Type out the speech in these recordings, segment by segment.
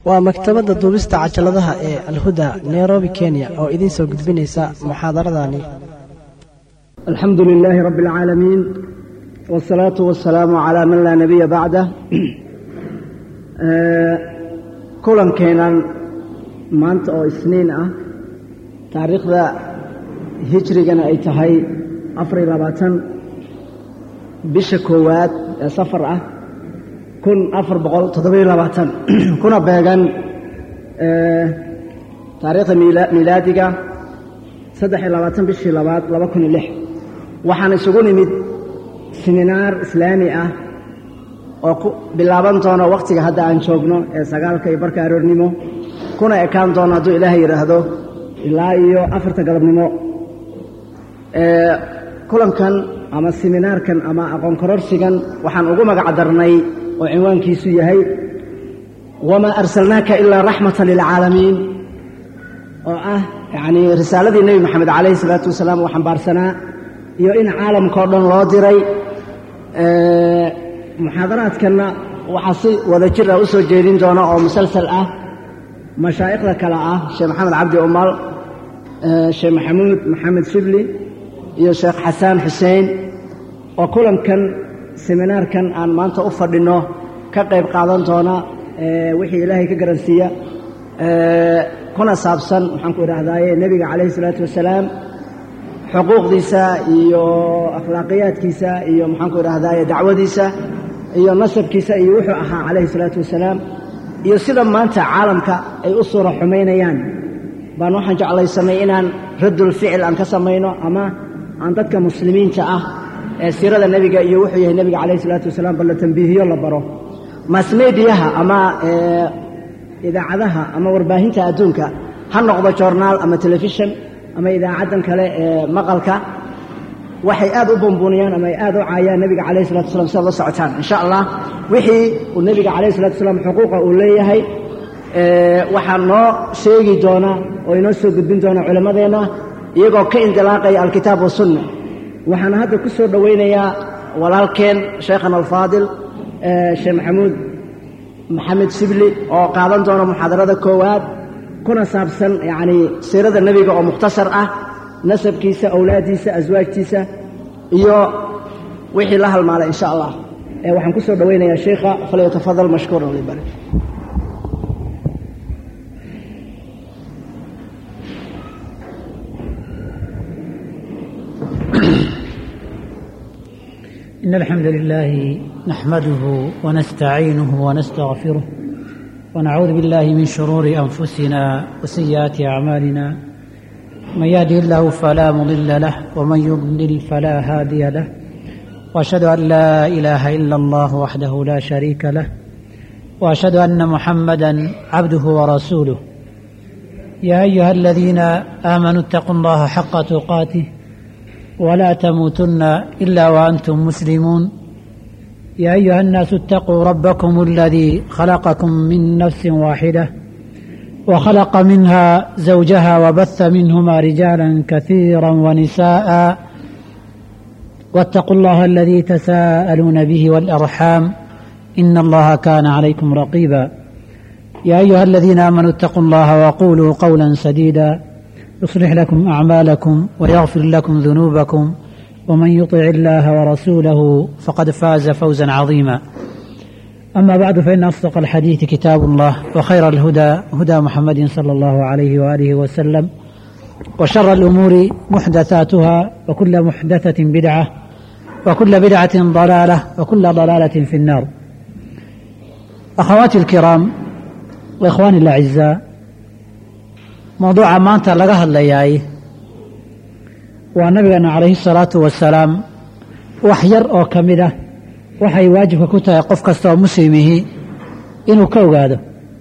waa maktabadda duubista cajaladaha ee alhuda nairobi kenya oo idiin soo gudbinaysa muxaadaradani alxamdu lilaahi rabbi اlcaalamiin wاsalaatu wasalaamu calaa man laa nabiya bacdah kulankeenan maanta oo isniin ah taariikhda hijrigana ay tahay afariyo labaatan bisha koowaad ee safar ah kun afar boqol toddobiyo labaatan kuna beegan taariikhda miilaadiga saddex iyo labaatan bishii labaad laba kun iyo lix waxaan isugu nimid siminaar islaami ah oo ku bilaaban doono wakhtiga hadda aan joogno ee sagaalka iyo barka aroornimo kuna ekaan doono hadduu ilaahay yidhaahdo ilaa iyo afarta galabnimo kulankan ama siminaarkan ama aqoon kororsigan waxaan ugu magac darnay oo cinwaankiisu yahay wamaa arsalnaaka ilaa raxmatan lilcaalamiin oo ah yacnii risaaladii nebi moxamed calayhi salaatu wasalaam uu xambaarsanaa iyo in caalamkao dhan loo diray muxaadaraadkanna waxaa si wada jir ah u soo jeedin doona oo musalsal ah mashaa'ikhda kale ah sheekh maxamed cabdi umal sheekh maxamuud maxamed shibli iyo sheekh xasaan xuseen oo kulankan seminaarkan aan maanta u fadhinno ka qayb qaadan doona wixii ilaahay ka garansiiya kuna saabsan waxaan ku idhaahdaaye nebiga calayhi isalaatu wasalaam xuquuqdiisa iyo akhlaaqiyaadkiisa iyo maxaan ku idhahdaaye dacwadiisa iyo nasabkiisa iyo wuxuu ahaa calayhi isalaatu wasalaam iyo sida maanta caalamka ay u suura xumaynayaan baan waxaan jeclaysanay inaan raddul ficil aan ka samayno ama aan dadka muslimiinta ah ee siirada nebiga iyo wuxuu yahay nebiga calayhi isalaatu wasalaam bal la tambiihiyo la baro masmediyaha ama idaacadaha ama warbaahinta adduunka ha noqdo joornaal ama telefishon ama idaacaddan kale ee maqalka waxay aad u bumbuuniyaan ama ay aad u caayaan nebiga calayhi salatu waslam si ad la socotaan insha allah wixii uu nebiga calayhi salatu wasalaam xuquuqa uu leeyahay waxaa noo sheegi doona oo inoo soo gudbin doona culimmadeenna iyagoo ka indilaaqaya alkitaab wasunna waxaana hadda ku soo dhowaynayaa walaalkeen sheekhana alfaadil sheekh maxamuud maxamed shibli oo qaadan doona muxaadarada koowaad kuna saabsan yacnii siirada nebiga oo mukhtasar ah nasabkiisa awlaaddiisa aswaajtiisa iyo wixii la halmaalay insha allah waxaan ku soo dhowaynayaa sheikha falyatafadal mashkuuran libari إن الحمد لله نحمده ونستعينه ونستغفره ونعوذ بالله من شرور أنفسنا وسيئات أعمالنا من يهده الله فلا مضل له ومن يضلل فلا هادي له وأشهد أن لا إله إلا الله وحده لا شريك له وأشهد أن محمدا عبده ورسوله يا أيها الذين آمنوا اتقوا الله حق تقاته ولا تموتن الا وانتم مسلمون يا ايها الناس اتقوا ربكم الذي خلقكم من نفس واحده وخلق منها زوجها وبث منهما رجالا كثيرا ونساء واتقوا الله الذي تساءلون به والارحام ان الله كان عليكم رقيبا يا ايها الذين امنوا اتقوا الله وقولوا قولا سديدا يصلح لكم أعمالكم ويغفر لكم ذنوبكم ومن يطع الله ورسوله فقد فاز فوزا عظيما أما بعد فإن أصدق الحديث كتاب الله وخير الهدى هدى محمد صلى الله عليه وآله وسلم وشر الأمور محدثاتها وكل محدثة بدعة وكل بدعة ضلالة وكل ضلالة في النار أخواتي الكرام وإخواني الأعزاء mawduuca maanta laga hadlayaay waa nabigeena calayhi salaatu wasalaam wax yar oo ka mid ah waxay waajibka ku tahay qof kasta oo muslimihi inuu ka ogaado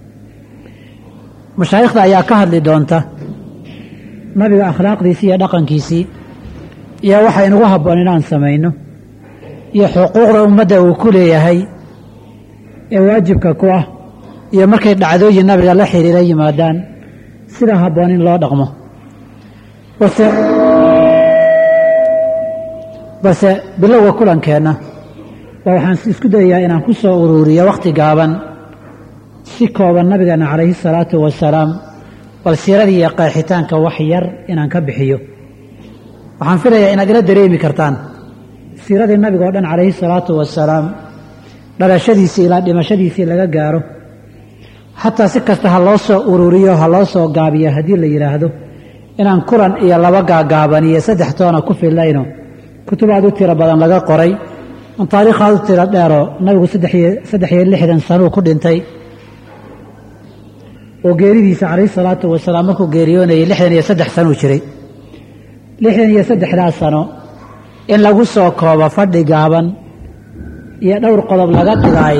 mashaayikhda ayaa ka hadli doonta nabiga akhlaaqdiisii iyo dhaqankiisii iyo waxa inugu habboon inaan samayno iyo xuquuqda ummadda uu ku leeyahay ee waajibka ku ah iyo markay dhacdooyin nabiga la xiriira yimaadaan sida habboon in loo dhaqmo base balse bilowga kulankeenna waa waxaan isku dayayaa inaan ku soo uruuriyo wakhti gaaban si kooban nabigeena calayhi salaatu wasalaam bal siiradii iyo qeexitaanka wax yar inaan ka bixiyo waxaan filayaa inaad ila dareemi kartaan siiradii nabiga oo dhan calayhi salaatu wasalaam dhalashadiisii ilaa dhimashadiisii laga gaaro xataa si kasta ha loo soo ururiyo ha loo soo gaabiyo haddii la yidhaahdo inaan kulan iyo laba gaagaaban iyo saddex toona ku filayno kutubaad u tiro badan laga qoray an taariikhaad u tiro dheeroo nabigu saddex iyo lixdan sanuu ku dhintay oo geeridiisa calayhi salaatu wasalaam markuu geeriyoonayay lixdan iyo saddex sanuu jiray lixdan iyo saddexdaas sano in lagu soo koobo fadhi gaaban iyo dhowr qodob laga dhigaay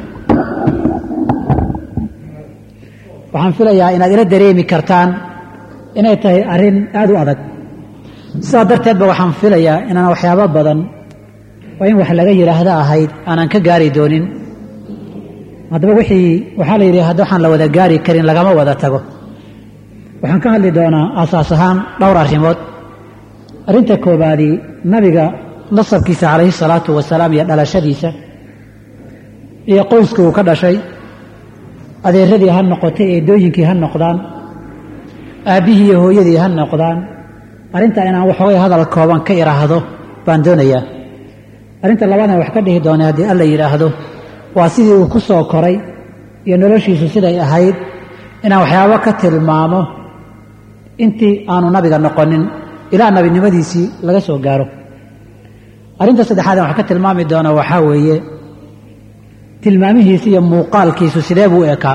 waxaan filayaa inaad ila dareemi kartaan inay tahay arrin aada u adag sidaa darteedba waxaan filayaa inaan waxyaabo badan oo in wax laga yidhaahdo ahayd aanan ka gaari doonin haddaba wixii waxaa la yidhi hadda waxaan la wada gaari karin lagama wada tago waxaan ka hadli doonaa aasaas ahaan dhowr arrimood arrinta koobaadii nabiga nasabkiisa calayhi salaatu wasalaam iyo dhalashadiisa iyo qoyskii uu ka dhashay adeeradii ha noqotay eedooyinkii ha noqdaan aabbihii iyo hooyadii ha noqdaan arrintaa inaan waxoogay hadal kooban ka idhaahdo baan doonayaa arrinta labaadna wax ka dhihi doonay haddii alla yidhaahdo waa sidii uu ku soo koray iyo noloshiisu siday ahayd inaan waxyaabo ka tilmaamo intii aanu nabiga noqonin ilaa nabinimadiisii laga soo gaaro arrinta saddexaad aan wax ka tilmaami doona waxaa weeye tilmaamihiisu iyo muuqaalkiisu sidee buu ekaa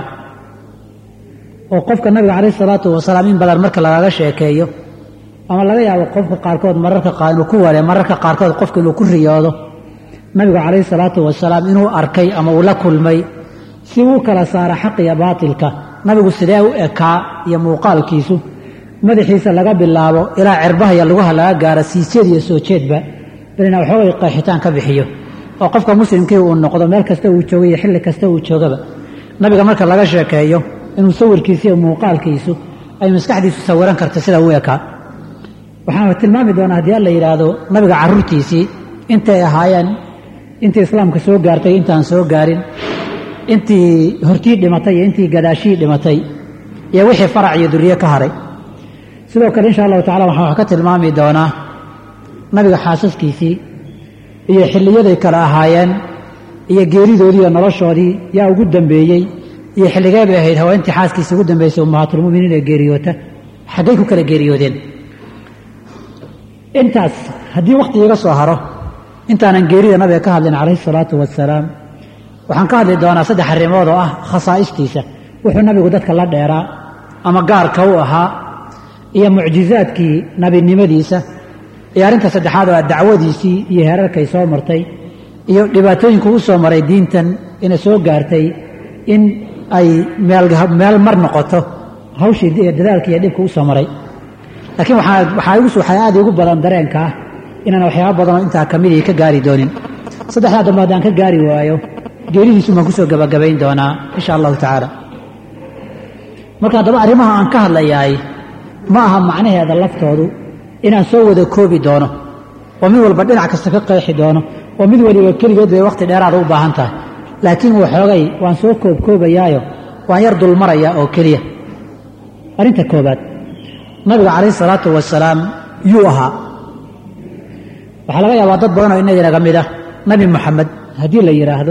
oo qofka nabiga calayhi salaatu wasalaam in badan marka lagaga sheekeeyo ama laga yaabo qofka qaarkood mararka qaar inuu ku ware mararka qaarkood qofka inuu ku riyoodo nabigu calayhi salaatu wasalaam inuu arkay ama uu la kulmay si uu kala saara xaq iyo baatilka nabigu sidee u ekaa iyo muuqaalkiisu madaxiisa laga bilaabo ilaa cirbaha iyo lugaha laga gaaro siijeed iyo soo jeedba bal inaa waxoogay qeexitaan ka bixiyo oo qofka muslimkii uu noqdo meel kasta uu joogo iyo xilli kasta uu joogaba nabiga marka laga sheekeeyo inuu sawirkiisa iyo muuqaalkiisu ay maskaxdiisu sawiran karta sida u ekaa waxaan tilmaami doonaa haddii alla yidhaahdo nabiga carruurtiisii intay ahaayeen intii islaamka soo gaartay intaan soo gaarin intii hortii dhimatay iyo intii gadaashii dhimatay iyo wixii farac iyo duriye ka haray sidoo kale insha allahu tacala waxaan wax ka tilmaami doonaa nabiga xaasaskiisii iyo xilliyaday kale ahaayeen iyo geeridoodii iyo noloshoodii yaa ugu dambeeyey iyo xilligee bay ahayd haweentii xaaskiisa ugu dambeysay ummahaatulmuminiin ee geeriyoota xaggay ku kala geeriyoodeen intaas haddii wakhti iga soo haro intaanan geerida nabiga ka hadlin calayhi salaatu wasalaam waxaan ka hadli doonaa saddex arrimood oo ah khasaa'istiisa wuxuu nabigu dadka la dheeraa ama gaarka u ahaa iyo mucjizaadkii nabinimadiisa iyo arrinta saddexaad oo ah dacwadiisii iyo heerarkay soo martay iyo dhibaatooyinku u soo maray diintan ina soo gaartay in ay meel mar noqoto hawshii dadaalka iyo dhibka u soo maray laakiin waxaa aad igu badan dareenka ah inaan waxyaaba badanoo intaa ka midii ka gaari doonin saddexdaa dambe haddaan ka gaari waayo geeridiisu baan kusoo gabagabayn doonaa insha allahu tacaala marka haddaba arrimaha aan ka hadlayaay ma aha macnaheeda laftoodu inaan soo wada koobi doono oo mid walba dhinac kasta ka qeexi doono oo mid waliba keligeed bay wakhti dheeraada u baahan tahay laakiin waxoogay waan soo koobkoobayaayo waan yar dulmarayaa oo keliya arrinta koobaad nabiga calayhi salaatu wasalaam yuu ahaa waxaa laga yaabaa dad badan oo inaginaga mid ah nabi moxamed haddii la yidhaahdo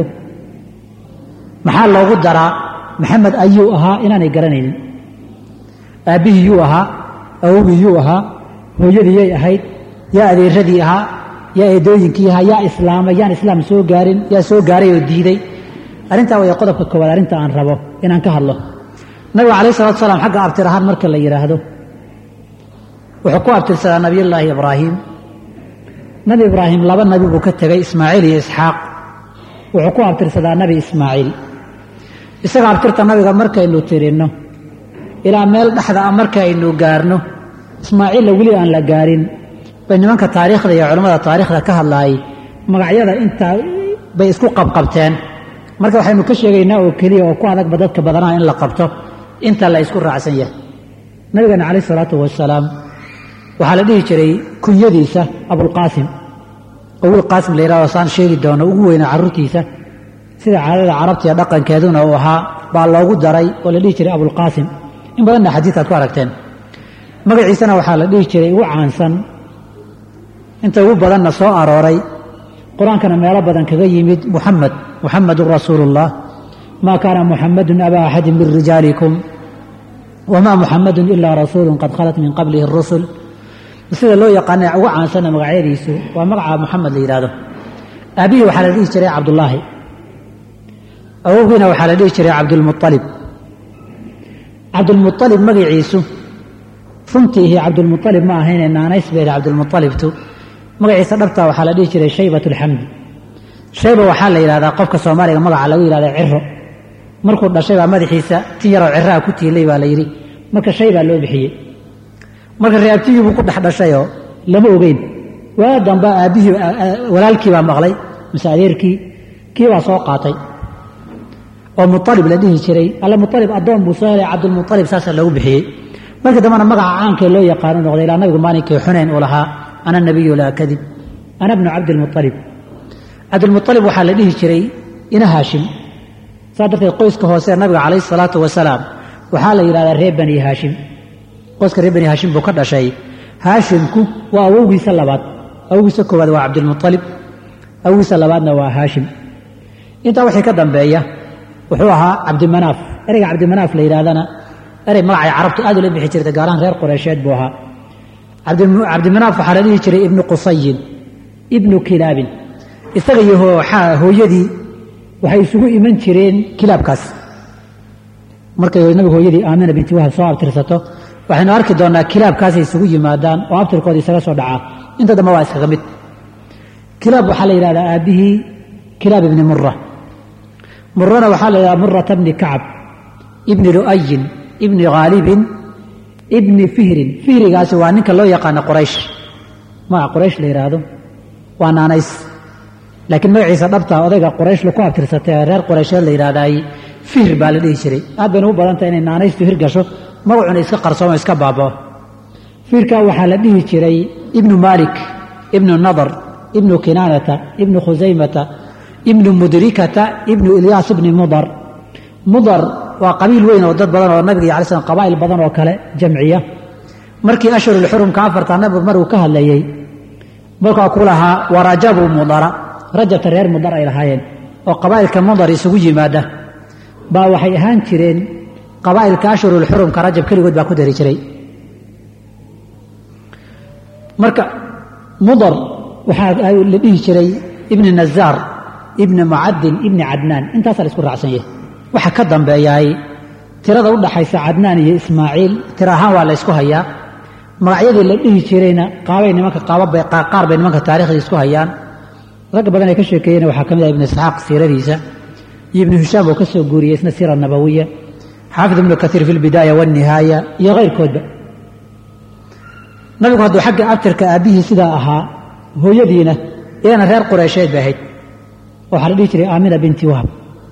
maxaa loogu daraa maxamed ayuu ahaa inaanay garanaynin aabbihii yuu ahaa awogii yuu ahaa hooyadii yay ahayd yaa adeeradii ahaa yaa eedooyinkii ahaa yaa islaamay yaan islaam soo gaarin yaa soo gaaray oo diiday arrintaa way qodobka koowaad arrinta aan rabo inaan ka hadlo nabiga calayhi salatu salaam xagga abtir ahaan marka la yidhaahdo wuxuu ku abtirsadaa nabiyullaahi ibraahim nabi ibraahim laba nabi buu ka tegay ismaaciil iyo isxaaq wuxuu ku abtirsadaa nabi ismaaciil isaga abtirta nabiga markaynu tirinno ilaa meel dhexda ah markaaynu gaarno ismaaciilla weli aan la gaarin bay nimanka taariikhda iyo culammada taariikhda ka hadlaayay magacyada intaa bay isku qabqabteen marka waxaynu ka sheegaynaa oo keliya oo ku adagba dadka badanaa in la qabto inta la isku raacsan yahay nabigeena calayh salaatu wasalaam waxaa la dhihi jiray kunyadiisa abulqaasim oo wiil qaasim la yidhahdo saan sheegi doono ugu weyna carruurtiisa sida caadada carabta iyo dhaqankeeduna uu ahaa baa loogu daray oo la dhihi jiray abulqaasim in badanna xadiidaad ku aragteen magaciisana waxaa la dhihi jiray ugu caansan inta ugu badanna soo arooray qur-aankana meelo badan kaga yimid muxamed muxamedun rasuulullah maa kaana muxamedun abaa axadin min rijaalikum wamaa muxamedun ilaa rasuulun qad khalat min qablihi rusul sida loo yaqaana ugu caansana magacyadiisu waa magaca muxamed la yidhahdo aabihii waxaa la dhihi jiray cabdullaahi awowgiina waxaa la dhihi jiray cabdulmualib cabdulmualib magaciisu runtiihi cabdulmualib ma ahayne naanays bay cabdulmualibtu magaciisa dhabtaa waxaa la dhihi jiray shaybat alxamdi shayba waxaa la yidhahdaa qofka soomaaliga magaca lagu yidhahda ciro markuu dhashay baa madaxiisa tin yaroo ciraa ku tiilay baa la yidhi marka shay baa loo bixiyey marka reabtigii buu ku dhex dhashayoo lama ogeyn waa damba aabbihii walaalkii baa maqlay mise adeerkii kii baa soo qaatay oo mualib la dhihi jiray alle mualib addoon buu soo helay cabdulmualib saasaa loogu bixiyey markii dambena magaca caankee loo yaqaano noqday ilaa nabigu maalinkii xunayn uu lahaa ana nabiyu laa kadib ana bnu cabdilmualib cabdilmualib waxaa la dhihi jiray ina haashim saa darteed qoyska hoose nabiga calayhi salaatu wasalaam waxaa la yidhahdaa reer bani haashim qoyska reer bani haashim buu ka dhashay haashimku waa awowgiisa labaad awowgiisa koowaad waa cabdilmualib awowgiisa labaadna waa haashim intaa wixii ka dambeeya wuxuu ahaa cabdimanaaf ereyga cabdimanaaf la yidhahdana erey magacay carabtu aad ula bixi jirta gaarahaan reer qureysheed buu ahaa cabdimanaaf waxaa la dhihi jiray ibnu qusayin ibnu kilaabin isaga iyo hooyadii waxay isugu iman jireen kilaabkaas markay nabigu hooyadii aamina binti wahab soo abtirsato waxaynu arki doonnaa kilaabkaasay isugu yimaadaan oo abtirkooda isaga soo dhacaa inta dambe waa iskaga mid kilaab waxaa la yidhahdaa aabbihii kilaab ibni mura murana waxaa la yidhahdaa murata bni kacab ibni lu'ayin ibni khaalibin ibni fihrin fihrigaasi waa ninka loo yaqaano qoraysh magaca qoraysh la yidhaahdo waa naanays laakiin magaciisa dhabtaa odayga qoraysh laku abtirsatay ee reer qoraysheed la yidhahdaay fihr baa la dhihi jiray aad bayna u badantahay inay naanaystu hir gasho magacuna iska qarsoomo iska baabao fiirkaa waxaa la dhihi jiray ibnu maalik ibnu nadar ibnu kinaanata ibnu khusaymata ibnu mudrikata ibnu ilyaas ibni mudar mudar waa qabiil weyn oo dad badan oo nabiga iyo alay slam qabaa'il badan oo kale jamciya markii ashhurulxurumka afartaa nabigu maruu ka hadlayey markaa ku lahaa warajabu mudara rajabta reer mudar ay lahaayeen oo qabaa'ilka mudar isugu yimaada baa waxay ahaan jireen qabaa'ilka ashhurulxurumka rajab keligood baa ku dari jiray marka mudar waxaa la dhihi jiray ibni nazaar ibni mucadin ibni cadnaan intaasaa la isku raacsan yahay waxa ka dambeeyaay tirada u dhaxaysa cadnaan iyo ismaaciil tira ahaan waa la ysku hayaa magacyadii la dhihi jirayna qaabay nimanka qaar bay nimanka taarikhda isku hayaan ragga badan ay ka sheekeeyeen waxaa ka mid ah ibnu isxaaq siiradiisa iyo ibnu hishaam oo ka soo guuriyey isna siira nabawiya xaafid ibnu kaiir fi lbidaaya walnihaaya iyo kayrkoodba nabigu hadduu xagga abtirka aabbihii sidaa ahaa hooyadiina iyadana reer qureysheed bay ahayd waxaa la dhihi jiray aamina binti wahab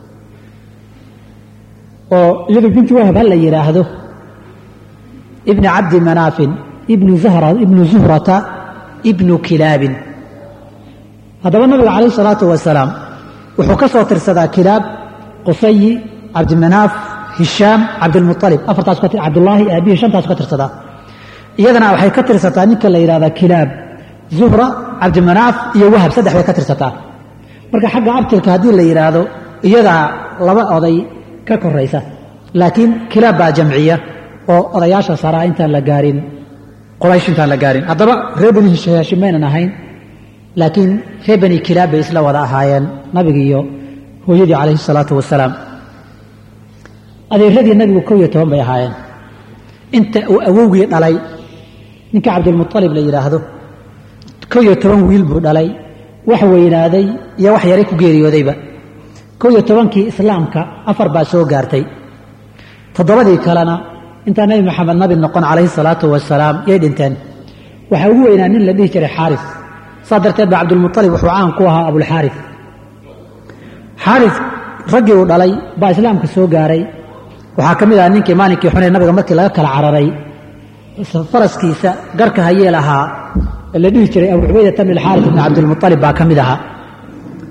oo iyadu binti wahab ha la yidhaahdo ibni cabdi manaafin ibnu zuhrata ibnu kilaabin haddaba nabiga calayh salaatu wasalaam wuxuu ka soo tirsadaa kilaab qusayi cabdimanaaf hishaam cabdilmualib afartaas cabdullaahi aabihii shantaas ka tirsadaa iyadana waxay ka tirsataa ninka la yidhahdaa kilaab zuhra cabdimanaaf iyo wahab saddex bay ka tirsataa marka xagga abtirka haddii la yidhaahdo iyadaa laba oday ka koraysa laakiin kilaab baa jamciya oo odayaasha saraa intaan la gaarin qoraysh intaan la gaarin haddaba reer bani haashim maynan ahayn laakiin reer bani kilaab bay isla wada ahaayeen nabigi iyo hooyadii calayhi salaatu wasalaam adeeradii nabigu kow iyo toban bay ahaayeen inta uu awowgii dhalay ninka cabdilmualib la yidhaahdo kow iyo toban wiil buu dhalay wax weynaaday iyo wax yaray ku geeriyoodayba kow iyo tobankii islaamka afar baa soo gaartay toddobadii kalena intaa nebi maxamed nabi noqon calayhi salaatu wasalaam yay dhinteen waxaa ugu weynaa nin la dhihi jiray xaaris saa darteed ba cabdulmualib wuxuu caan ku ahaa abulxaaris xaaris raggii uu dhalay baa islaamka soo gaaray waxaa ka mid aha ninkii maalinkii xunay nabiga markii laga kala cararay faraskiisa garka hayee lahaa la dhihi jiray abu cubaydata bn alxaaris ibn cabdilmualib baa ka mid ahaa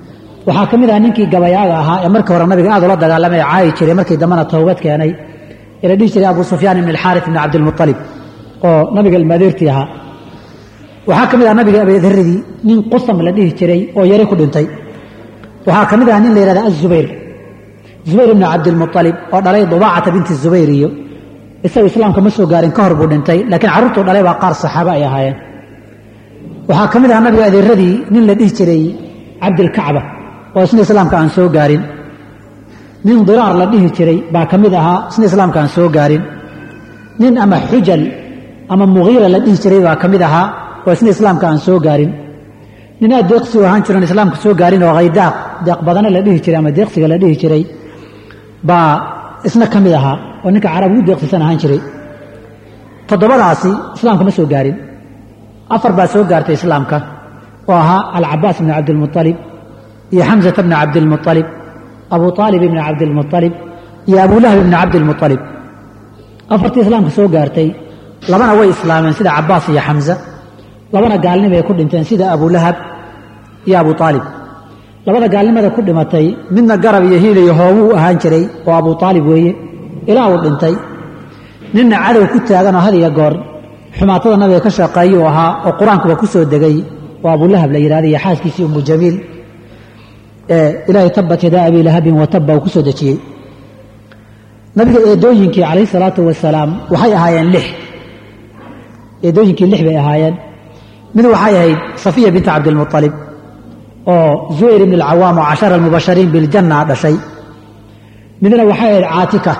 waxaa ka mid ah ninkii gabayaaga ahaa ee markii hore nabiga aad ula dagaalamay caayi jiray markii dambena towbad keenay ee la dhihi jiray abu sufyaan ibn alxaaris ibn cabdilmualib oo nabiga ilmaadeertii ahaa waxaa ka mid ah nabiga abeedaradii nin qusam la dhihi jiray oo yari ku dhintay waxaa ka mid ah nin la yihahda azubayr zubayr ibn cabdilmualib oo dhalay dubaacata binti zubayr iyo isagu islaamka ma soo gaarin ka hor buu dhintay laakiin carruurtuu dhalay baa qaar saxaaba ay ahaayeen waxaa ka mid ah nabiga adeeradii nin la dhihi jiray cabdilkacba oo isna islaamka aan soo gaarin nin diraar la dhihi jiray baa ka mid ahaa isna islaamka aan soo gaarin nin ama xujal ama mugiira la dhihi jiray baa ka mid ahaa oo isna islaamka aan soo gaarin nin aad deeqsi u ahaan jiroon islaamka soo gaarin oo haydaaq deeq badana la dhihi jiray ama deeqsiga la dhihi jiray baa isna ka mid ahaa oo ninka carab ugu deeqsisan ahaan jiray toddobadaasi islaamka ma soo gaarin afar baa soo gaartay islaamka oo ahaa alcabaas bni cabdilmualib iyo xamsata bni cabdilmualib abu aalib ibni cabdilmualib iyo abulahab ibni cabdilmualib afartii islaamka soo gaartay labana way islaameen sida cabaas iyo xamza labana gaalnimay ku dhinteen sida abulahab iyo abu aalib labada gaalnimada ku dhimatay midna garab iyo hiil iyo hoobuu ahaan jiray oo abu aalib weeye ilaa uu dhintay ninna cadow ku taaganoo had iyo goor xumaatada nabiga ka shaqeeyuu ahaa oo qur-aankuba ku soo degay oo abulahab la yidhahda iyo xaaskiisii umu jamiil ee ilaahay tabat yadaa abi lahabin watabba uu ku soo dejiyey nabiga eedooyinkii calayhi salaatu wasalaam waxay ahaayeen lix eedooyinkii lix bay ahaayeen mid waxay ahayd safiya binta cabdilmualib oo zubayr ibn alcawaam oo cashara almubashariin biljanna dhashay midna waxay ahayd caatika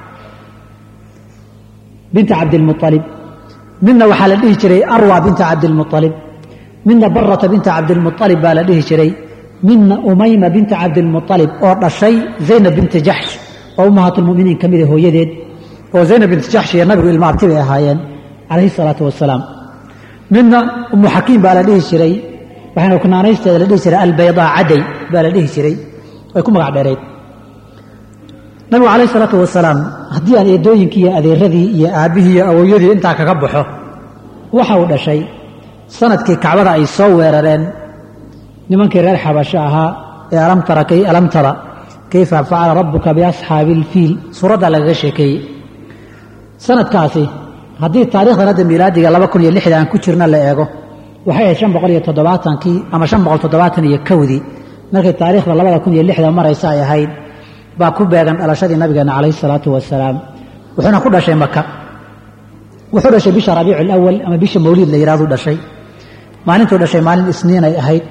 binta cabdilmualib midna waxaa la dhihi jiray arwa binta cabdilmualib midna barata binta cabdilmualib baa la dhihi jiray midna umayma binta cabdilmualib oo dhashay zaynab binti jaxsh oo ummahaatulmuminiin ka mida hooyadeed oo zaynab binti jaxsh iyo nabigu ilma abti bay ahaayeen calayhi salaatu wasalaam midna umu xakiim baa la dhihi jiray waxayna kunaanaysteeda la dhihi jiray albaydaa caday baa la dhihi jiray way ku magac dheerayd nabigu calayhi salaatu wasalaam haddii aan eedooyinkii iyo adeeradii iyo aabbihii iyo awowyadii intaa kaga baxo waxa uu dhashay sanadkii kacbada ay soo weerareen nimankii reer xabasho ahaa ee alam tara kayfa facala rabbuka biasxaabi ilfiil suuraddaa lagaga sheekeeyey sanadkaasi haddii taarikhdan hadda miilaadiga laba kun iyo lixda aan ku jirna la eego waxay ahayd shan boqol iyo toddobaatankii ama shan boqol toddobaatan iyo kowdii markay taariikhda labada kun iyo lixda maraysa ay ahayd baa ku beegan dhalashadii nabigeena calayhi salaatu wasalaam wuxuuna ku dhashay maka wuxuu dhashay bisha rabiicu alawal ama bisha mawliid la yidhahdu dhashay maalintuu dhashay maalin isniin ay ahayd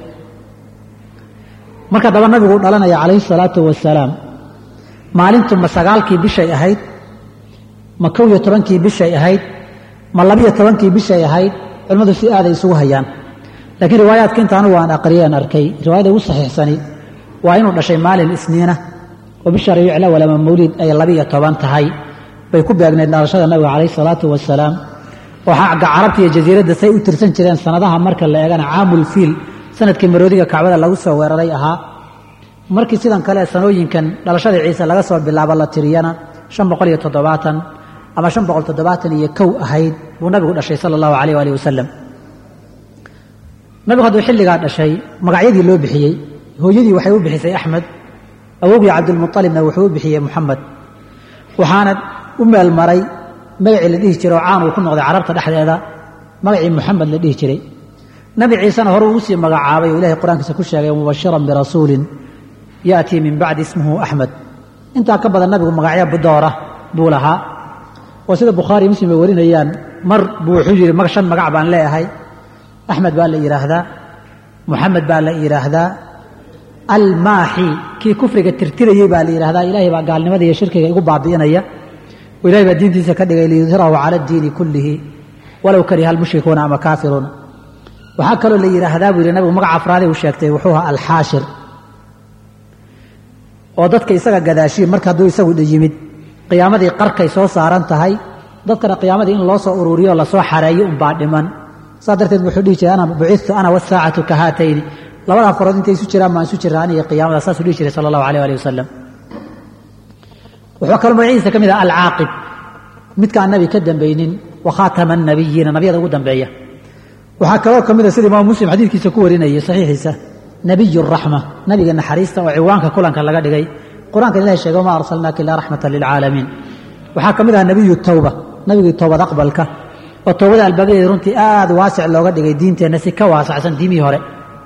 marka daba nabigu dhalanaya calayhi salaatu wasalaam maalintu ma sagaalkii bishay ahayd ma kow iyo tobankii bishay ahayd ma labiyo tobankii bishay ahayd culimmadu si aaday isugu hayaan laakiin riwaayaadka inta anugu aan aqriyeen arkay riwaayada ugu saxiixsani waa inuu dhashay maalin isniina oo bisha rabiic lawal ama mawliid ay labiyo toban tahay bay ku beegneyd dhalashada nabiga calayhi salaatu wasalaam oo xagga carabta iyo jasiiradda say u tirsan jireen sanadaha marka la eegana caamul fiil sanadkii maroodiga kacbada lagu soo weeraray ahaa markii sidan kale sanooyinkan dhalashada ciise laga soo bilaabo la tiriyana shan boqol iyo toddobaatan ama shan boqol toddobaatan iyo kow ahayd buu nabigu dhashay sala allahu calayh waalihi wasalam nabigu hadduu xilligaa dhashay magacyadii loo bixiyey hooyadii waxay u bixisay axmed awowgii cabdilmualibna wuxuu u bixiyey muxamed waxaana u meel maray magacii la dhihi jiray oo caan uu ku noqday carabta dhexdeeda magacii muxamed la dhihi jiray nabi ciisena hore ugu sii magacaabay oo ilahay qur-aankiisa ku sheegay mubashiran birasuulin yaatii min bacdi ismuhu axmed intaa ka badan nabigu magacyo doora buu lahaa oo sida bukhaari muslim ay warinayaan mar buu wuxuu yidhi shan magac baan leeyahay axmed baa la yidhaahdaa muxamed baa la yidhaahdaa almaaxi kii kufriga tirtirayey baa la yidhahdaa ilaahay baa gaalnimada iyo shirkiga igu baabi'inaya oo ilahay baa diintiisa ka dhigay liyudhirahu cala addiini kullihi walow kariha almushrikuuna ama kaafiruuna waxaa kaloo la yidhaahdaa buu yidhi nabigu magaca afraadee uu sheegtay wuxuu ahaa alxaashir oo dadka isaga gadaashii marka hadduu isagu yimid qiyaamadii qarkay soo saaran tahay dadkana qiyaamadii in loo soo ururiyo lasoo xareeyo unbaa dhiman saas darteed wuxuu dhihi jiray ana bucitu ana wasaacatu ka haatayni labadaa farood intay isu jiraan baan isu jiraa aniyo qiyaamada saasuu dhihi jiray sala allahu alayh ali wasalam wuxuu kaloo magaciisa ka mid ah alcaaqib midkaan nabi ka dambaynin wa khaatama annabiyiina nabiyada ugu dambeeya waxaa kaloo ka mid a sida imaamu muslim xadiidkiisa ku warinayay saxiixiisa nabiy raxma nabiga naxariista oo ciwaanka kulanka laga dhigay qur-aanka ilahi sheege wama arsalnaaka ilaa raxmata lilcaalamiin waxaa ka mid aha nebiyu towba nabigii toobad aqbalka oo toobada albaabadeeda runtii aad waasic looga dhigay diinteenna si ka waasacsan diimihii hore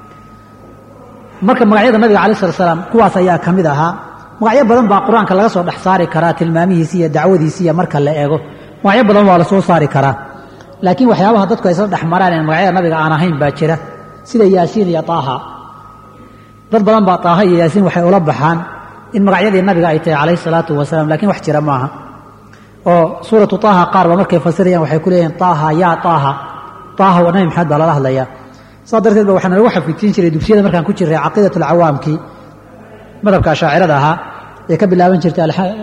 marka magacyada nabiga alai slat slaam kuwaas ayaa ka mid ahaa magacyo badan baa qur-aanka laga soo dhex saari karaa tilmaamihiisi iyo dacwadiisi iyo marka la eego magacyo badan waa la soo saari karaa laakiin waxyaabaha dadku ay isla dhex maraan ee magacyada nabiga aan ahayn baa jira sida yaasiin iyo taaha dad badan baa taaha iyo yaasiin waxay ula baxaan in magacyadii nabiga ay tahay calayhi salaatu wasalaam lakiin wax jira maaha oo suuratu taaha qaar ba markay fasirayaan waxay ku leeyihin taaha yaa taaha taaha waa nabi maxamed baa lala hadlayaa saas darteed ba waxaa nalagu xafidsiin jiray dugsiyada markaan ku jirray caqiidat alcawaamkii madhabka ashaacirada ahaa ee ka bilaaban jirtay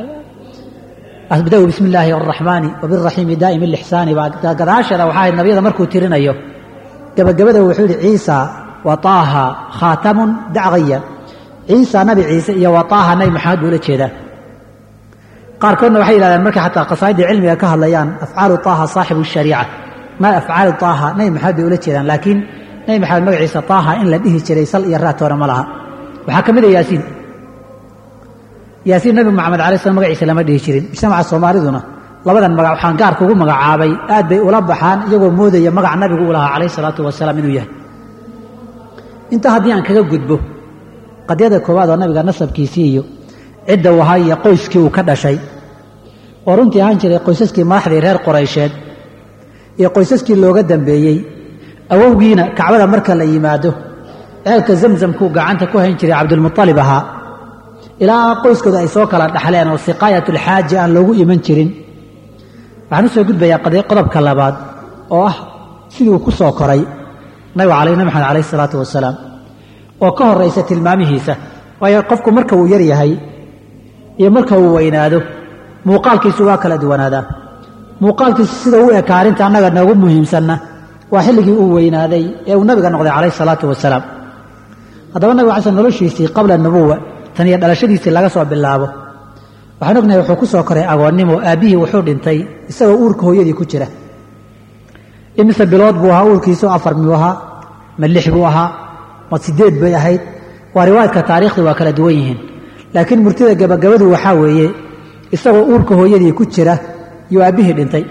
abda-u bismi illaahi araxmaani wabiraxiimi daa'imi lixsaani baa gadaasheeda waxaa ahayd nabiyada markuu tirinayo gabagabada wuxuu yihi ciisa wa taaha khaatamun dacqaya ciisa nabi ciise iyo wa taaha nabi maxamed buu ula jeedaa qaarkoodna waxay yidhahdeen markay xataa qasaa'idda cilmiga ka hadlayaan afcaalu taaha saaxibu shariica maa afcaalu taaha nabi maxamed bay ula jeedaan laakiin nabi maxamed magaciisa taaha in la dhihi jiray sal iyo raatoona ma laha waxaa ka mid a yaasiin yaasiin nabi maxamed alay slam magaciisa lama dhihi jirin mujtamaca soomaaliduna labadan magac waxaan gaarka ugu magacaabay aad bay ula baxaan iyagoo moodaya magac nabigu u lahaa calayh salaatu wasalaam inuu yahay intaa haddii aan kaga gudbo qadyada koowaad oo nabiga nasabkiisii iyo cidda u ahaa iyo qoyskii uu ka dhashay oo runtii ahaan jiray qoysaskii madaxdii reer qoraysheed iyo qoysaskii looga dambeeyey awowgiina kacbada marka la yimaado ceelka zamzamkuu gacanta ku hayn jiray cabdulmualib ahaa ilaa qoyskooda ay soo kala dhaxleen oo siqaayatulxaaji aan loogu iman jirin waxaan u soo gudbayaa qodobka labaad oo ah sidii uu ku soo koray nabiga nabi maxamed calayh isalaatu wasalaam oo ka horaysa tilmaamihiisa waayo qofku marka uu yar yahay iyo marka uu weynaado muuqaalkiisu waa kala duwanaadaa muuqaalkiisu sida u eka arrinta annaga noogu muhiimsanna waa xilligii uu weynaaday ee uu nabiga noqday calayh salaatu wasalaam haddaba nabiga cala noloshiisii qabla nubuwa tan iyo dhalashadiisii laga soo bilaabo waxaan ognahay wuxuu ku soo koray agoonnimo aabbihii wuxuu dhintay isagoo uurka hooyadii ku jira imise bilood buu ahaa uurkiisu afar miyuu ahaa ma lix buu ahaa ma sideed bay ahayd waa riwaayadka taariikhda waa kala duwan yihiin laakiin murtida gabagabadu waxaa weeye isagoo uurka hooyadii ku jira yuu aabbihii dhintay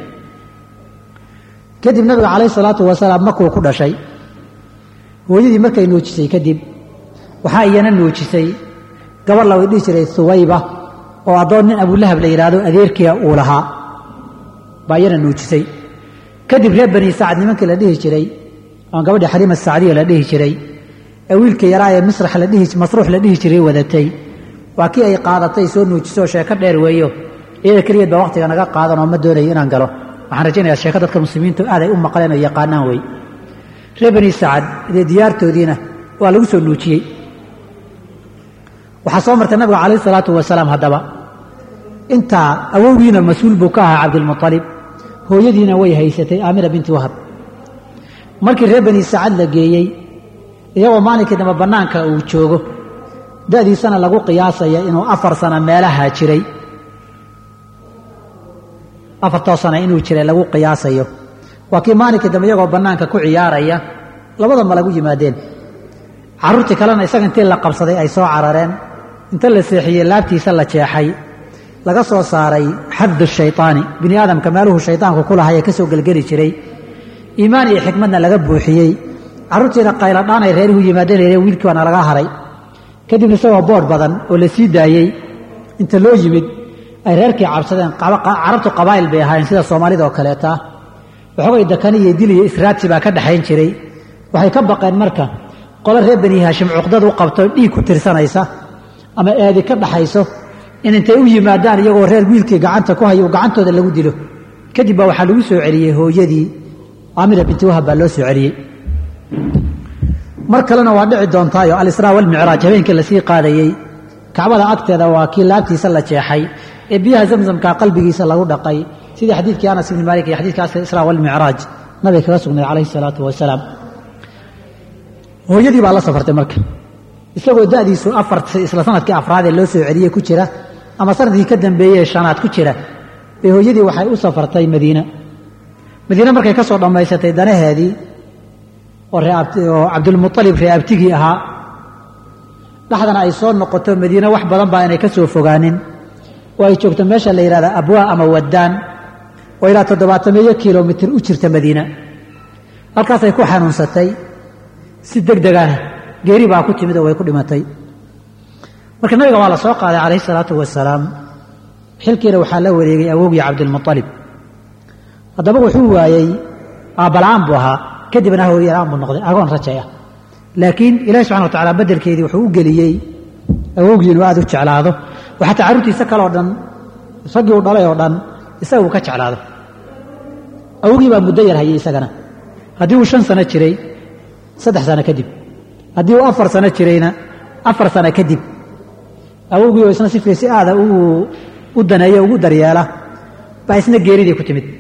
kadib nabiga calayh salaatu wasalaam markuu ku dhashay hooyadii markay nuujisay kadib waxaa iyana nuujisay gabar la dhihi jiray suwayba oo addoon nin abulahab la yidhaahdo adeerkiia uu lahaa baa iyana nuujisay kadib reer bani sacad nimankii la dhihi jiray oon gabadhii xaliima sacdiya la dhihi jiray ee wiilka yaraa ee misrax la dhihi masruux la dhihi jiray wadatay waa kii ay qaadatay soo nuujisoo sheeko dheer weeyo iyada keligeed baa wakhtiga naga qaadan oo ma doonayo inaan galo waxaan rajaynayaa sheeko dadka muslimiintu aad ay u maqleen oo yaqaanaan wey reer bani sacad dee diyaartoodiina waa lagu soo nuujiyey waxaa soo martay nabiga calayh salaatu wasalaam haddaba intaa awowgiina mas-uul buu ka ahaa cabdilmualib hooyadiina way haysatay aamina binti wahab markii reer bani sacad la geeyey iyagoo maalinkii dambe bannaanka uu joogo da'diisana lagu qiyaasaya inuu afar sano meelaha jiray afartoo sana inuu jiray lagu qiyaasayo waa kii maalinkii dambe iyagoo bannaanka ku ciyaaraya labadaba lagu yimaadeen carruurtii kalena isaga intii la qabsaday ay soo carareen inta la seexiyey laabtiisa la jeexay laga soo saaray xaddu shaytaani bini aadamka meeluhu shaydaanku ku lahay ee ka soo gelgeli jiray iimaan iyo xikmadna laga buuxiyey carruurtiina qayladhaan ay reerihu yimaadeen reere wiilkii baana laga haray kadibna isagoo boodh badan oo la sii daayey inta loo yimid ay reerkii cabsadeen carabtu qabaa'il bay ahaayeen sida soomaalida oo kaleeta waxoogay dakani iyo dil iyo israabsi baa ka dhexayn jiray waxay ka baqeen marka qole reer bani haashim cuqdad u qabto dhiig ku tirsanaysa ama eedi ka dhaxayso in intay u yimaadaan iyagoo reer wiilkii gacanta ku hayo gacantooda lagu dilo kadib baa waxaa lagu soo celiyey hooyadii aamina binti wahab baa loo soo celiyey mar kalena waa dhici doontaayo alisraa walmicraaj habeenkii lasii qaadayey kacbada agteeda waa kii laabtiisa la jeexay ee biyaha zamzamka qalbigiisa lagu dhaqay sidii xadiidkii anas ibni maalik iyo xadidka israa walmicraaj nabiga kaga sugnay calayhi salaatu wasalaam hooyadii baa la safartay marka isagoo da'diisu afar isla sanadkii afraadee loo soo celiyey ku jira ama sanadkii ka dambeeyey shanaad ku jira bay hooyadii waxay u safartay madiina madiine markay ka soo dhammaysatay danaheedii oo cabdulmualib ree abtigii ahaa dhaxdana ay soo noqoto madiine wax badan baa inay ka soo fogaanin oo ay joogto meesha la yidhahda abwaa ama wadaan oo ilaa toddobaatameeyo kilomitir u jirta madiina halkaasay ku xanuunsatay si deg deg ah geeri baa ku timid oo way ku dhimatay marka nabiga waa la soo qaaday calayhi salaatu wasalaam xilkiina waxaa la wareegay awowgii cabdilmualib haddaba wuxuu waayey aabbala'aan buu ahaa kadibna hooyaraan buu noqday agoon rajay ah laakiin ilahi subxana wa tacala beddelkeedii wuxuu u geliyey awowgii inuu aad u jeclaado oo xataa carruurtiisa kale oo dhan raggii uu dhalay oo dhan isaga uu ka jeclaado awogii baa muddo yar hayay isagana haddii uu shan sano jiray saddex sano kadib haddii uu afar sano jirayna afar sano kadib awowgii oo isna si si aada u daneeya ugu daryeela baa isna geeridii ku timid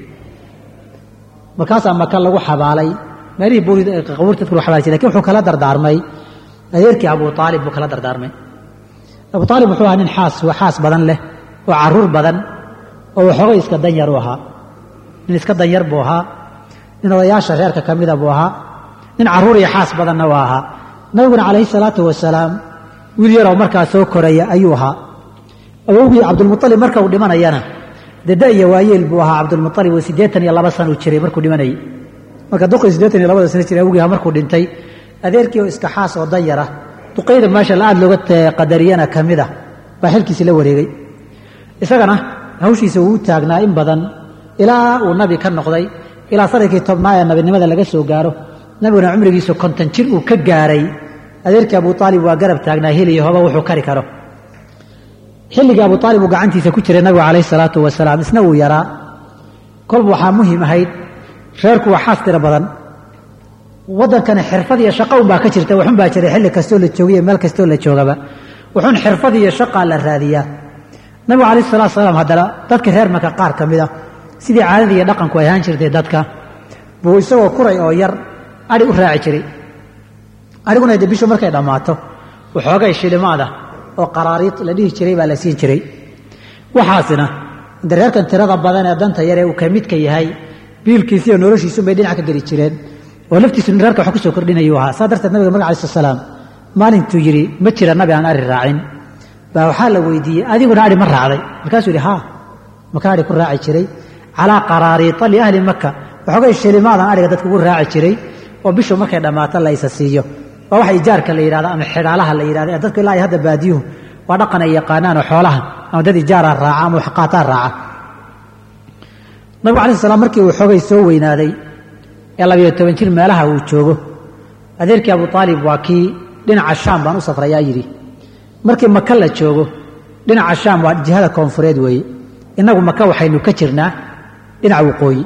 markaasaa maka lagu xabaalay meelihii buurqabuurta dadku lagu xabaali jiray lakin wuxuu kala dardaarmay adeerkii abu aalib buu kala dardaarmay abu aalib wuxuu ahaa nin xaas xaas badan leh oo caruur badan oo waxoogay iska danyar u ahaa nin iska danyar buu ahaa nin odayaasha reerka ka mida buu ahaa nin caruur iyo xaas badanna waa ahaa nabiguna calayhi salaatu wasalaam wiil yaroo markaa soo koraya ayuu ahaa awowgii cabdulmualib marka uu dhimanayana deda iyo waayeel buu ahaa cabdulmualib oo siddeetan iyo laba sanuu jiray markuu dhimanayay marka duqii siddeetan iyo labada sano jiray awogii markuu dhintay adeerkii oo iska xaas oo danyara duqayda meesha la aad looga qadariyana ka mid ah baa xilkiisii la wareegay isagana hawshiisa wuu u taagnaa in badan ilaa uu nabi ka noqday ilaa sanadkii tobnaa ee nabinimada laga soo gaaro nabiguna cumrigiisu konton jir uu ka gaaray adeerkii abu aalib waa garab taagnaa heliyo hoba wuxuu kari karo xilligii abu aalib uu gacantiisa ku jiray nabigu calayhi salaatu wasalaam isna uu yaraa kolba waxaa muhiim ahayd reerku waa xaas tiro badan waddankana xirfad iyo shaqa unbaa ka jirta waxun baa jiray xilli kastoo la joogiyo meel kastoo la joogaba wuxuun xirfad iyo shaqaa la raadiyaa nabigu calayhi salatu salaam haddana dadka reer maka qaar ka mida sidii caadadii iyo dhaqanku ay ahaan jirtay dadka buu isagoo kuray oo yar adhi u raaci jiray adhiguna de bishu markay dhammaato waxoogay shilimaada oo qaraariid la dhihi jiray baa la siin jiray waxaasina inta reerkan tirada badan ee danta yar ee uu ka midka yahay biilkiisi iyo noloshiisun bay dhinac ka geli jireen oo laftiisu reerka wax ku soo kordhinayuu ahaa saa darteed nabiga marka alai slat salaam maalintuu yidhi ma jira nabi aan ari raacin baa waxaa la weydiiyey adiguna adhi ma raacday markaasuu yidhi haa maka adhi ku raaci jiray calaa qaraariita liahli maka waxoogay shilimaadan adhiga dadka ugu raaci jiray oo bishu markay dhammaato la isa siiyo waa waxa ijaarka la yidhahdo ama xidhaalaha la yidhahdo ee dadku ilaa hadda baadiyuhu waa dhaqan ay yaqaanaan oo xoolaha ama dad ijaara raaca ama waxqaataa raaca nabigu alai slam markii uu xoogay soo weynaaday ee labayo toban jir meelaha uu joogo adeerkii abu aalib waa kii dhinaca shaam baan u safrayaa yidhi markii maka la joogo dhinaca shaam waa jihada koonfureed weeye innagu maka waxaynu ka jirnaa dhinaca waqooyi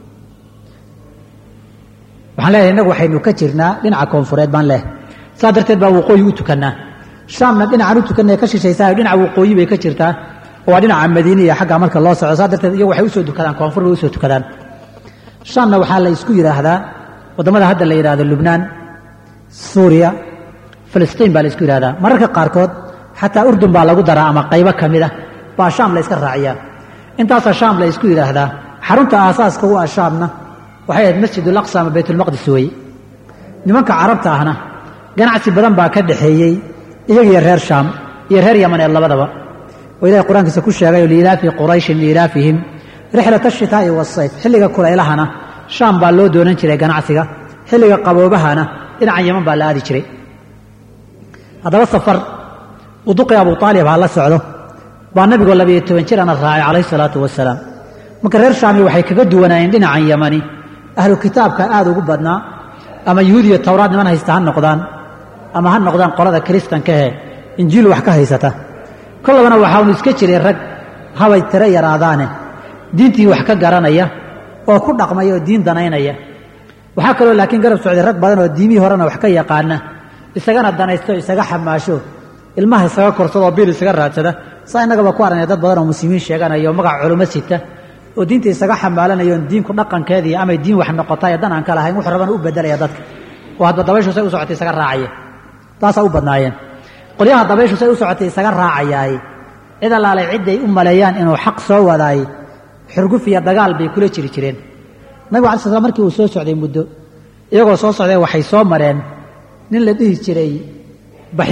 waxaan leeyahay innagu waxaynu ka jirnaa dhinaca koonfureed baan leehay saa darteed baa waqooyi u tukannaa shaamna dhinacan u tukannae ka shishaysaa dhinaca waqooyi bay ka jirtaa oo waa dhinaca madiina iyo xaggaa marka loo soco saa darteed iyagu waxay usoo tukadaan koonfur bay usoo tukadaan shaamna waxaa la isku yidhaahdaa waddamada hadda la yidhahdo lubnaan suuriya filistiin baa la isku yidhahdaa mararka qaarkood xataa urdun baa lagu daraa ama qaybo ka mid ah baa shaam la yska raaciyaa intaasaa shaam la isku yidhaahdaa xarunta aasaaska u ah shaamna waxay ahayd masjid ulaqsa ama baytulmaqdis weeye nimanka carabta ahna ganacsi badan baa ka dhaxeeyey iyagiyo reer shaam iyo reer yamaneed labadaba oo ilahay qur-aankiisa ku sheegay liilaafi qurayshin liilaafihim rixlat ashitaa'i wasayf xilliga kulaylahana shaam baa loo doonan jiray ganacsiga xilliga qaboobahana dhinacan yaman baa la aadi jiray haddaba safar uduqi abu aalib ha la socdo baa nabigoo labiyo toban jir ana raacay calayhi salaatu wasalaam marka reer shaami waxay kaga duwanaayeen dhinacan yamani ahlu kitaabka aad ugu badnaa ama yuhuud iyo towraad niman haysta ha noqdaan ama ha noqdaan qolada kiristankahe injiil wax ka haysata kollabana waxaanu iska jiray rag habay tiro yaraadaane diintii wax ka garanaya oo ku dhaqmaya oo diin danaynaya waxaa kaloo laakiin garab socday rag badan oo diimihii horena wax ka yaqaana isagana danaysto isaga xamaasho ilmaha isaga korsadoo biil isaga raadsada saa innagaba ku aragna dad badan oo muslimiin sheeganaya oo magaca culummo sita oo diinta isaga xamaalanaya oon diinku dhaqankeedii amay diin wax noqotay dan aan ka lahayn wuxuu rabana u bedelaya dadka oo hadba dabayshu say u socotay isaga raacaya taasaa u badnaayeen qolyaha dabayshu say u socotay isaga raacayaay cid allaalay cidday u maleeyaan inuu xaq soo wadaay xurguf iyo dagaal bay kula jiri jireen nabigu alai sl markii uu soo socday muddo iyagoo soo socday waxay soo mareen nin la dhihi jiray baxiira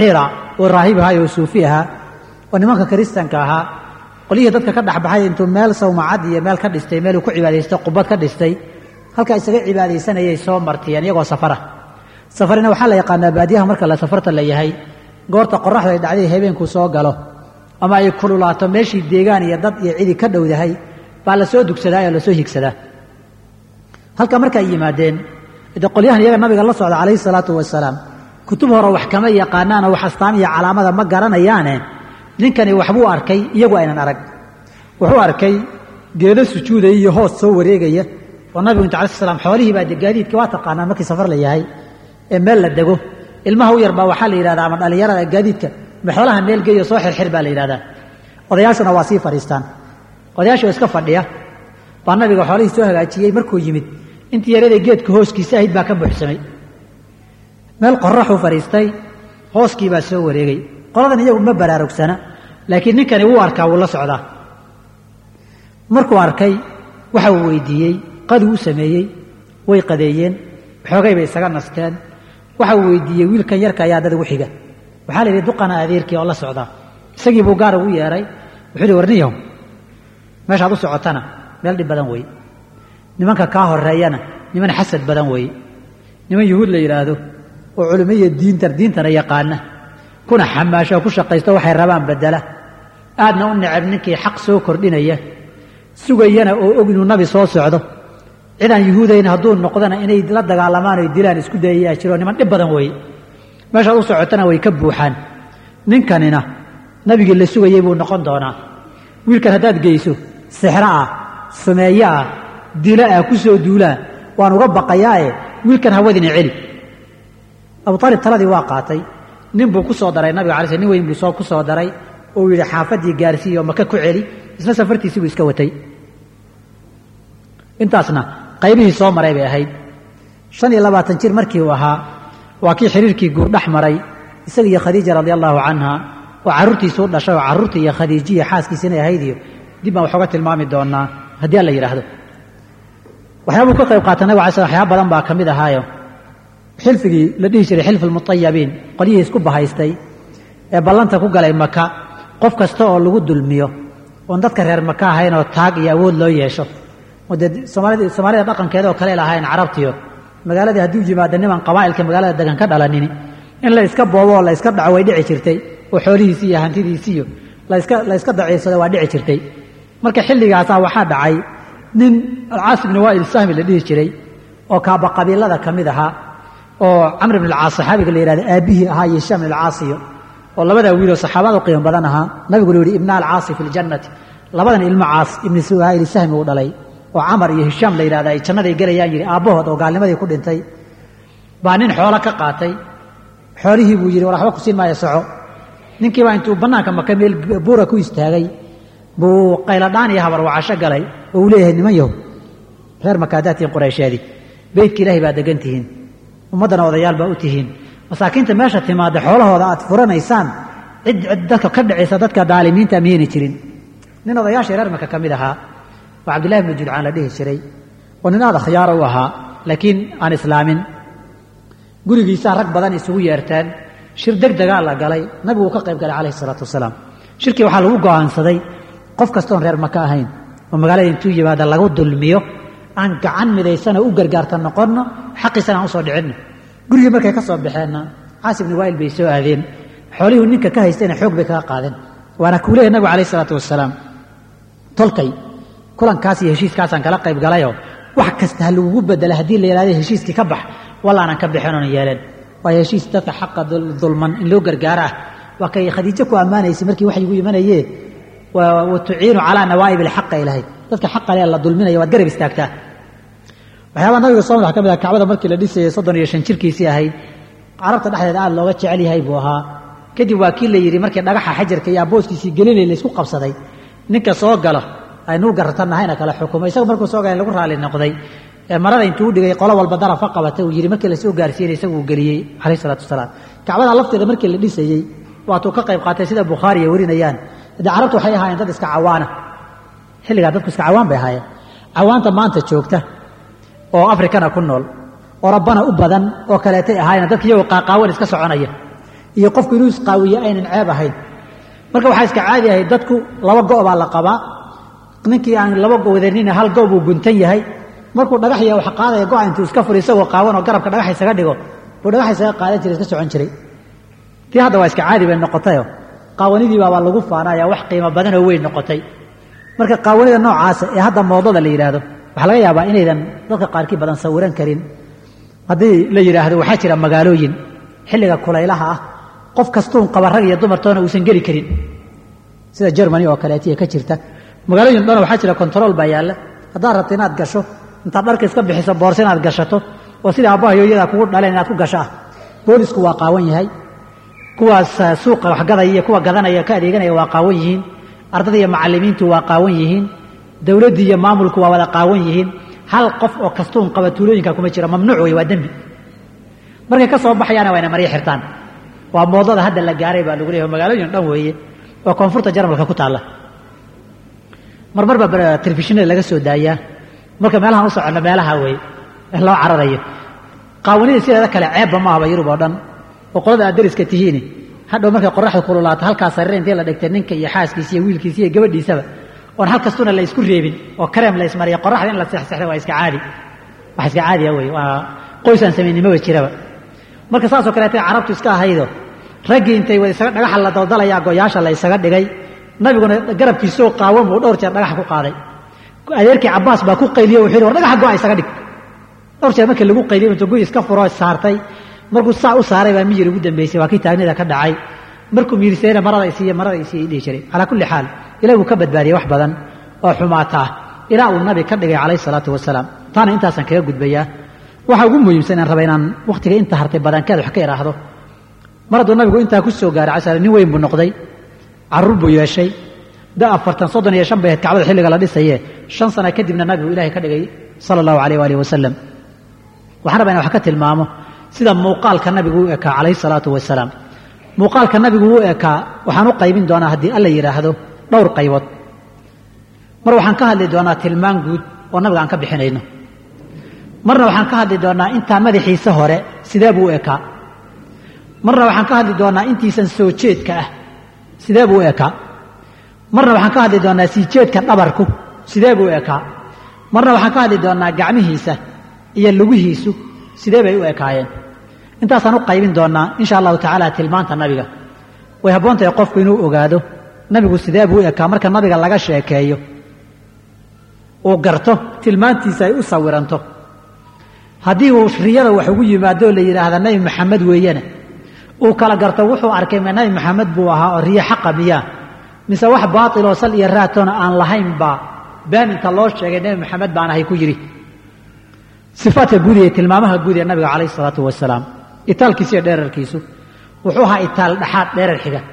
oo raahib ahaa oo suufi ahaa oo nimanka kiristanka ahaa qolyihii dadka ka dhexbaxay intuu meel sawmacad iyo meel ka dhistay meeluu ku cibaadaystay qubad ka dhistay halkaa isaga cibaadaysanayay soo martiyeen iyagoo safara safarina waxaa la yaqaanaa baadiyaha marka la safarta la yahay goorta qoraxda ay dhacday habeenkuu soo galo ama ay kululaato meeshii deegaan iyo dad iyo cidi ka dhowdahay baa la soo dugsadaa oo lasoo higsadaa halka marka ay yimaadeen de qolyahan iyaga nabiga la socda calayhi salaatu wasalaam kutub hore wax kama yaqaanaan oo wax astaan iyo calaamada ma garanayaane ninkani waxbuu arkay iyagu aynan arag wuxuu arkay geedo sujuudaya iyo hoos soo wareegaya oo nabigu inta alai slam xoolihii baa de gaadiidka waa taqaanaan markii safar la yahay ee meel la dego ilmaha u yarbaa waxaa la yidhahdaa ama dhallinyarada gaadiidka ma xoolaha meel geeyo soo xirxir baa la yidhahdaa odayaashuna waa sii fadhiistaan odayaashoo iska fadhiya baa nabiga xoolihii soo hagaajiyey markuu yimid intii yarada geedka hooskiisa ahayd baa ka buuxsamay meel qoraxuu fadhiistay hooskii baa soo wareegay qoladan iyagu ma baraarugsana laakiin ninkani wuu arkaa wuu la socdaa markuu arkay waxa uu weydiiyey qaduu u sameeyey way qadeeyeen xoogay bay isaga nasteen waxa uu weydiiyey wiilkan yarka ayaa dad ugu xiga waxaa la yidhi duqana adeerkii oo la socdaa isagii buu gaar ugu yeedhay wuxuu yidhi warniyahow meeshaad u socotana meel dhib badan weeye nimanka kaa horeeyana niman xasad badan weeye niman yuhuud la yidhaahdo oo culimaiyo diinta diintana yaqaana kuna xamaasho oo ku shaqaysto waxay rabaan bedela aadna u necab ninkii xaq soo kordhinaya sugayana oo og inuu nabi soo socdo cidaan yuhuudayn hadduu noqdana inay la dagaalamaan oy dilaan isku dayayaa jiro niman dhib badan weeye meeshaad u socotana way ka buuxaan ninkanina nabigii la sugayey buu noqon doonaa wiilkan haddaad geyso sixro ah sameeyo ah dilo ah ku soo duulaa waan uga baqayaae wiilkan hawadina celi abu aalib taladii waa qaatay nin buu ku soo daray nabiga alay sl nin weyn buu soo ku soo daray oo yidhi xaafaddii gaarsiiyo maka ku celi isna safartiisii buu iska watay intaasna qaybihii soo maray bay ahayd shan iyo labaatan jir markii uu ahaa waa kii xiriirkii guur dhex maray isaga iyo khadiija radi allahu canha oo carruurtiisuu dhashay oo carruurtii iyo khadiijiya xaaskiisi inay ahayd iyo dib baan waxooga tilmaami doonaa haddii alla yidhaahdo waxyaabuu ka qayb qaata nabig alay sl waxyaaba badan baa ka mid ahaayo xilfigii la dhihi jiray xilf almutayabiin qolyihii isku bahaystay ee ballanta ku galay maka qof kasta oo lagu dulmiyo oon dadka reer maka ahaynoo taag iyo awood loo yeesho oo dee soomaalida soomaalida dhaqankeeda oo kale lahayn carabtiyo magaaladii hadduu yimaado niman qabaa'ilka magaalada degan ka dhalanini in la iska boobo oo la iska dhaco way dhici jirtay oo xoolihiisii iyo hantidiisiiyo laska la yska daciifsado waa dhici jirtay marka xilligaasaa waxaa dhacay nin alcaas ibni waa'il sahmi la dhihi jiray oo kaaba qabiilada ka mid ahaa oo camr ibn alcaas saxaabiga la yihahdo aabbihii ahaa iyo hishaam ibn alcaasiyo oo labadaa wiiloo saxaabada u qiimo badan ahaa nabigu lu yihi ibna alcaasi fi ljannati labadan ilmo caas ibni suhaayil sahmi uu dhalay oo camar iyo hishaam la yidhahda ay jannaday gelayaan yidhi aabbahood oo gaalnimadii ku dhintay baa nin xoolo ka qaatay xoolihii buu yidhi war waxba ku siin maayo soco ninkiibaa intuu bannaanka maka meel buura ku istaagay buu qayladhaan iyo habar wacasho galay oo uu leeyahay niman yahow reer makaadaadtiin quraysheedii beydka ilaahay baa degan tihiin ummaddana odayaal baa u tihiin masaakiinta meesha timaada xoolahooda aad furanaysaan cid cid dadka ka dhacaysa dadka daalimiinta miyayna jirin nin odayaashii reer maka ka mid ahaa oo cabdillahi bnu judcaan la dhihi jiray oo nin aad akhyaara u ahaa laakiin aan islaamin gurigiisaa rag badan isugu yeerteen shir deg degaa la galay nabigu uu ka qayb galay calayhi isalaatu wasalaam shirkii waxaa lagu go'aansaday qof kastoon reer maka ahayn oo magaalada intuu yimaada lagu dulmiyo aan gacan midaysana u gargaarta noqonno xaqiisana aan usoo dhicinno gurigii markay ka soo baxeenna caas ibni waa'il bay soo aadeen xoolihuu ninka ka haystayna xoog bay kaga qaadeen waana kuu leeyahy nabigu calayhi isalaatu wasalaam tolkay kulankaas iyo heshiiskaasaan kala qayb galayoo wax kasta ha lagugu bedela haddii la yidhahdo heshiiskii ka bax wallaanan ka bixin oona yeeleen waayo heshiis dadka xaqa dulman in loo gargaaro ah waa kay khadiijo ku ammaanaysay markii waxyigu imanayee wa tuciinu calaa nawaa'ib alxaqa ilahay dadka xaqa le la dulminaya waad garab istaagtaa waxyaabaa nabiga soo madax ka mid ah kacbada markii la dhisayay soddon iyo shan jirkiisii ahayd carabta dhexdeeda aad looga jecel yahay buu ahaa kadib waa kii la yidhi markii dhagaxa xajarka iyo abooskiisii gelinay laysku qabsaday ninka soo galo aynuu garatanahayna kala xukumo isagu markuu soo galay lagu raali noqday marada intuu u dhigay qolo walba darafa qabatay uu yidhi markii lasoo gaarsiinay isagu uu geliyey calayh isalaatu wasalaam kacbada lafteeda markii la dhisayey waatuu ka qayb qaatay sida bukhaari ay warinayaan de carabtu waxay ahaayeen dad iska cawaana xilligaa dadku iska cawaan bay ahaayeen cawaanta maanta joogta oo afrikana ku nool oo rabbana u badan oo kaleetay ahaayeen dadka iyagoo qaaqaawan iska soconaya iyo qofku inuu isqaawiye aynan ceeb ahayn marka waxaa iska caadi ahay dadku laba go' baa la qabaa ninkii aan laba go wadanina hal go' buu guntan yahay markuu dhagaxya wax qaadaya go-a intuu iska furi isagoo qaawan oo garabka dhagax isaga dhigo buu dhagax isaga qaadan jiray iska socon jiray tii hadda waa iska caadi bay noqotayo qaawanidii baabaa lagu faanaya wax qiimo badan oo weyn noqotay marka qaawanida noocaasa ee hadda moodada la yidhaahdo waxaa laga yaabaa inaydan dadka qaarkii badan sawiran karin haddii la yidhaahdo waxaa jira magaalooyin xilliga kulaylaha ah qof kastuun qaba rag iyo dumartoona uusan geli karin sida jermany oo kaleetiya ka jirta magaalooyin dhan waxaa jira control baa yaalla haddaad rabto inaad gasho intaad dharka iska bixiso boorse inaad gashato oo sida aabbaha hooyadaa kugu dhaleen inaad ku gasho ah boolisku waa qaawan yahay kuwaas suuqa wax gadaya iyo kuwa gadanaya ka adeeganaya waa qaawan yihiin ardada iyo macallimiintu waa qaawan yihiin dowladdii iyo maamulku waa wada qaawan yihiin hal qof oo kastuun qaba tuulooyinka kuma jira mamnuuc wey waa dembi markay ka soo baxayaana waa ina maryo xirtaan waa moodada hadda la gaaray baa lagu leeyahy magaalooyin dhan weeye oo koonfurta jarmalka ku taalla marmar baa telefishinada laga soo daayaa marka meelahaan u soconno meelaha weeye loo cararayo qaawanida sideeda kale ceebba ma ahba yurub oo dhan oo qolada aad dariska tihiini hadhow markay qoraxda kululaato halkaa sariir intii la dhigtay ninka iyo xaaskiisa iyo wiilkiisa iyo gabadhiisaba oon hal kastuna la isku reebin oo kareem la ismariya qoraxda in la seexseexda waa iska caadi wax iska caadiya wey waa qoysaan samaynimoba jiraba marka saasoo kaleeta carabtu iska ahaydo raggii intay wada isaga dhagaxa la daldalayaa goyaasha la isaga dhigay nabiguna garabkiisoo qaawan buu dhowr jeer dhagaxa ku qaaday adeerkii cabaas baa ku qayliye wuxuu yidhi war dhagaxa go'a isaga dhig dhowr jeer markii lagu qayliye intuu guy iska furo saartay markuu saa u saaray baa miyir ugu dambeysay waa kii taagnida ka dhacay markuu miirisayna marada isiiye marada isiiye dhihi jiray calaa kulli xaal ilahi wuu ka badbaadiyey wax badan oo xumaata ah ilaa uu nabi ka dhigay calayhi salaatu wasalaam taana intaasaan kaga gudbayaa waxa ugu muhiimsan inaan raba inaan wakhtiga inta hartay badankeed wax ka idhaahdo mar hadduu nabigu intaa ku soo gaaray casala nin weyn buu noqday carruur buu yeeshay da afartan soddon iyo shan bay ahayd kacbada xilliga la dhisaye shan sana kadibna nabigu ilahay ka dhigay sala allahu alayh waalihi wasalam waxaan rabaa inan wax ka tilmaamo sida muuqaalka nabigu u ekaa calayhi salaatu wasalaam muuqaalka nabigu u ekaa waxaan u qaybin doonaa haddii alla yidhaahdo dhowr qaybood mar waxaan ka hadli doonaa tilmaan guud oo nabiga aan ka bixinayno marna waxaan ka hadli doonaa intaa madaxiisa hore sidee buu u ekaa marna waxaan ka hadli doonaa intiisan soo jeedka ah sidee buu u ekaa marna waxaan ka hadli doonaa sii jeedka dhabarku sidee buu u ekaa marna waxaan ka hadli doonaa gacmihiisa iyo lugihiisu sidee bay u ekaayeen intaasaan u qaybin doonaa insha allahu tacaala tilmaanta nabiga way habboontahay qofku inuu ogaado nabigu sidee buu u ekaa marka nabiga laga sheekeeyo uu garto tilmaantiisa ay u sawiranto haddii uu riyada wax ugu yimaadoo la yidhaahda nabi maxamed weeyana uu kala garto wuxuu arkay ma nabi maxamed buu ahaa oo riyo xaqa miyaa mise wax baatiloo sal iyo raatoona aan lahayn baa been inta loo sheegay nebi maxamed baan ahay ku yidhi sifaadka guud iyo tilmaamaha guud ee nabiga calayhi isalaatu wasalaam itaalkiisu iyo dheerarkiisu wuxuu ahaa itaal dhexaad dheerar xiga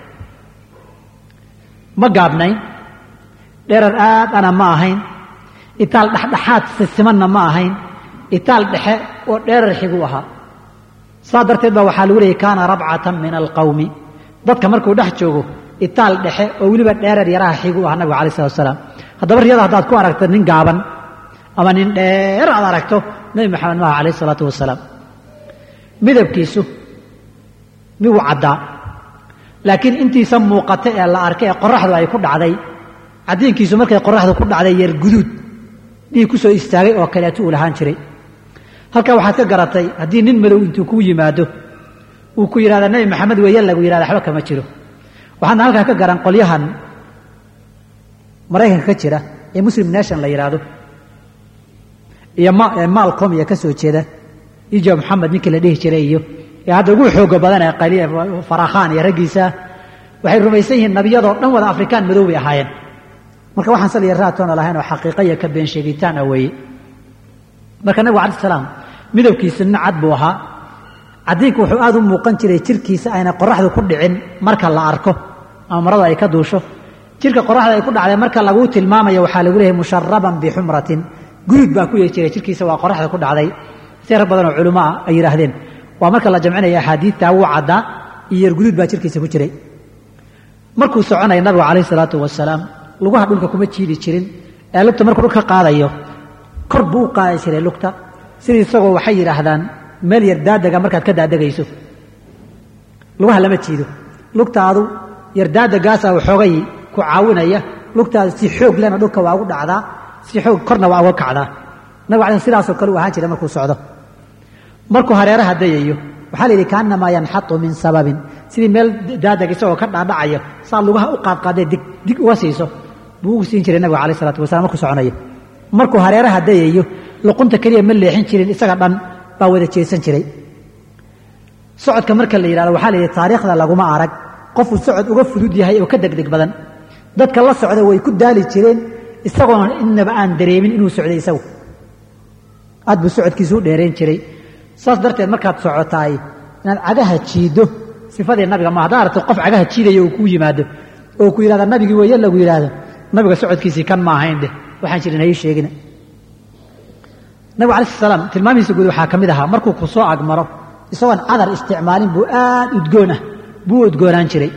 ma gaabnayn dheerar aad ana ma ahayn itaal dhexdhexaad sisimanna ma ahayn itaal dhexe oo dheerar xiguu ahaa saa darteed baa waxaa lagu leeyay kaana rabcatan min alqawmi dadka markuu dhex joogo itaal dhexe oo weliba dheerar yaraha xiguu ahaa nabiga alai salatu wasalaam haddaba riyada haddaad ku aragto nin gaaban ama nin dheer aad aragto nebi maxamed maaha calayh isalaatu wasalaam midabkiisu miwuu caddaa laakiin intiisa muuqata ee la arkay ee qoraxdu ay ku dhacday caddiinkiisu markay qoraxdu ku dhacday yar guduud dhiig ku soo istaagay oo kaleeto uu lahaan jiray halkaa waxaad ka garatay haddii nin madow intuu kuu yimaado uu ku yidhahda nebi maxamed weeye lagu yidhahda waxba kama jiro waxaadna halkaa ka garan qolyahan maraykanka ka jira ee muslim nation la yidhaahdo iyo maalcom iyo ka soo jeeda ijo maxamed ninkii la dhihi jiray iyo ee hadda ugu xooga badan ee farakhaan iyo raggiisa waxay rumaysan yihiin nabiyadoo dhan wada afrikaan madow bay ahaayeen marka waxaan saliya raatoona lahayn oo xaqiiqa iyo ka been sheegitaan ah weeye marka nabigu alai salaam midabkiisa nin cad buu ahaa caddiinku wuxuu aad u muuqan jiray jirkiisa ayna qoraxdu ku dhicin marka la arko ama marada ay ka duusho jirka qoraxda ay ku dhacday marka laguu tilmaamayo waxaa lagu leeyahay musharaban bixumratin guduud baa ku yeeri jiray jirkiisa waa qoraxda ku dhacday si rag badan oo culimo ah ay yidhaahdeen waa marka la jamcinaya axaadiidta wuu caddaa iyo yar guduud baa jirkiisa ku jiray markuu soconaya nabigu calayh isalaatu wasalaam lugaha dhulka kuma jiidi jirin ee lugta markuu dhulka qaadayo kor buu u qaadi jiray lugta sidii isagoo waxay yidhaahdaan meel yar daadaga markaad ka daadegayso lugaha lama jiido lugtaadu yardaada gaasa waxoogay ku caawinaya lugtaadu si xoog lena dhulka waa ugu dhacdaa si xoog korna waa uga kacdaa nabig alay sidaasoo kale u ahaan jiray markuu socdo markuu hareeraha dayayo waxaa la yidhi kaanamaa yanxatu min sababin sidii meel daadag isagoo ka dhaadhacaya saa lugaha u qaadqaadee dig dig uga siiso buu ugu siin jiray nabiga alayh isalaatu wasalaam markuu soconayo markuu hareeraha dayayo luqunta keliya ma leexin jirin isaga dhan baa wada jeesan jiray socodka marka la yidhahdo waxaa la yidhi taariikhda laguma arag qofuu socod uga fudud yahay oo ka degdeg badan dadka la socda way ku daali jireen isagoona innaba aan dareemin inuu socday isagu aad buu socodkiisu u dheereen jiray saas darteed markaad socotaay inaad cagaha jiiddo sifadii nabiga ma haddaa aragto qof cagaha jiidaya uu kuu yimaado oo ku yidhahda nabigii weeye lagu yidhaahdo nabiga socodkiisii kan ma ahayn dheh waxaan jirin hayi sheegina nabigu alai sl salaam tilmaamihiisa guud waxaa ka mid ahaa markuu ku soo agmaro isagoon cadar isticmaalin buu aad udgoon ah buu u udgoonaan jiray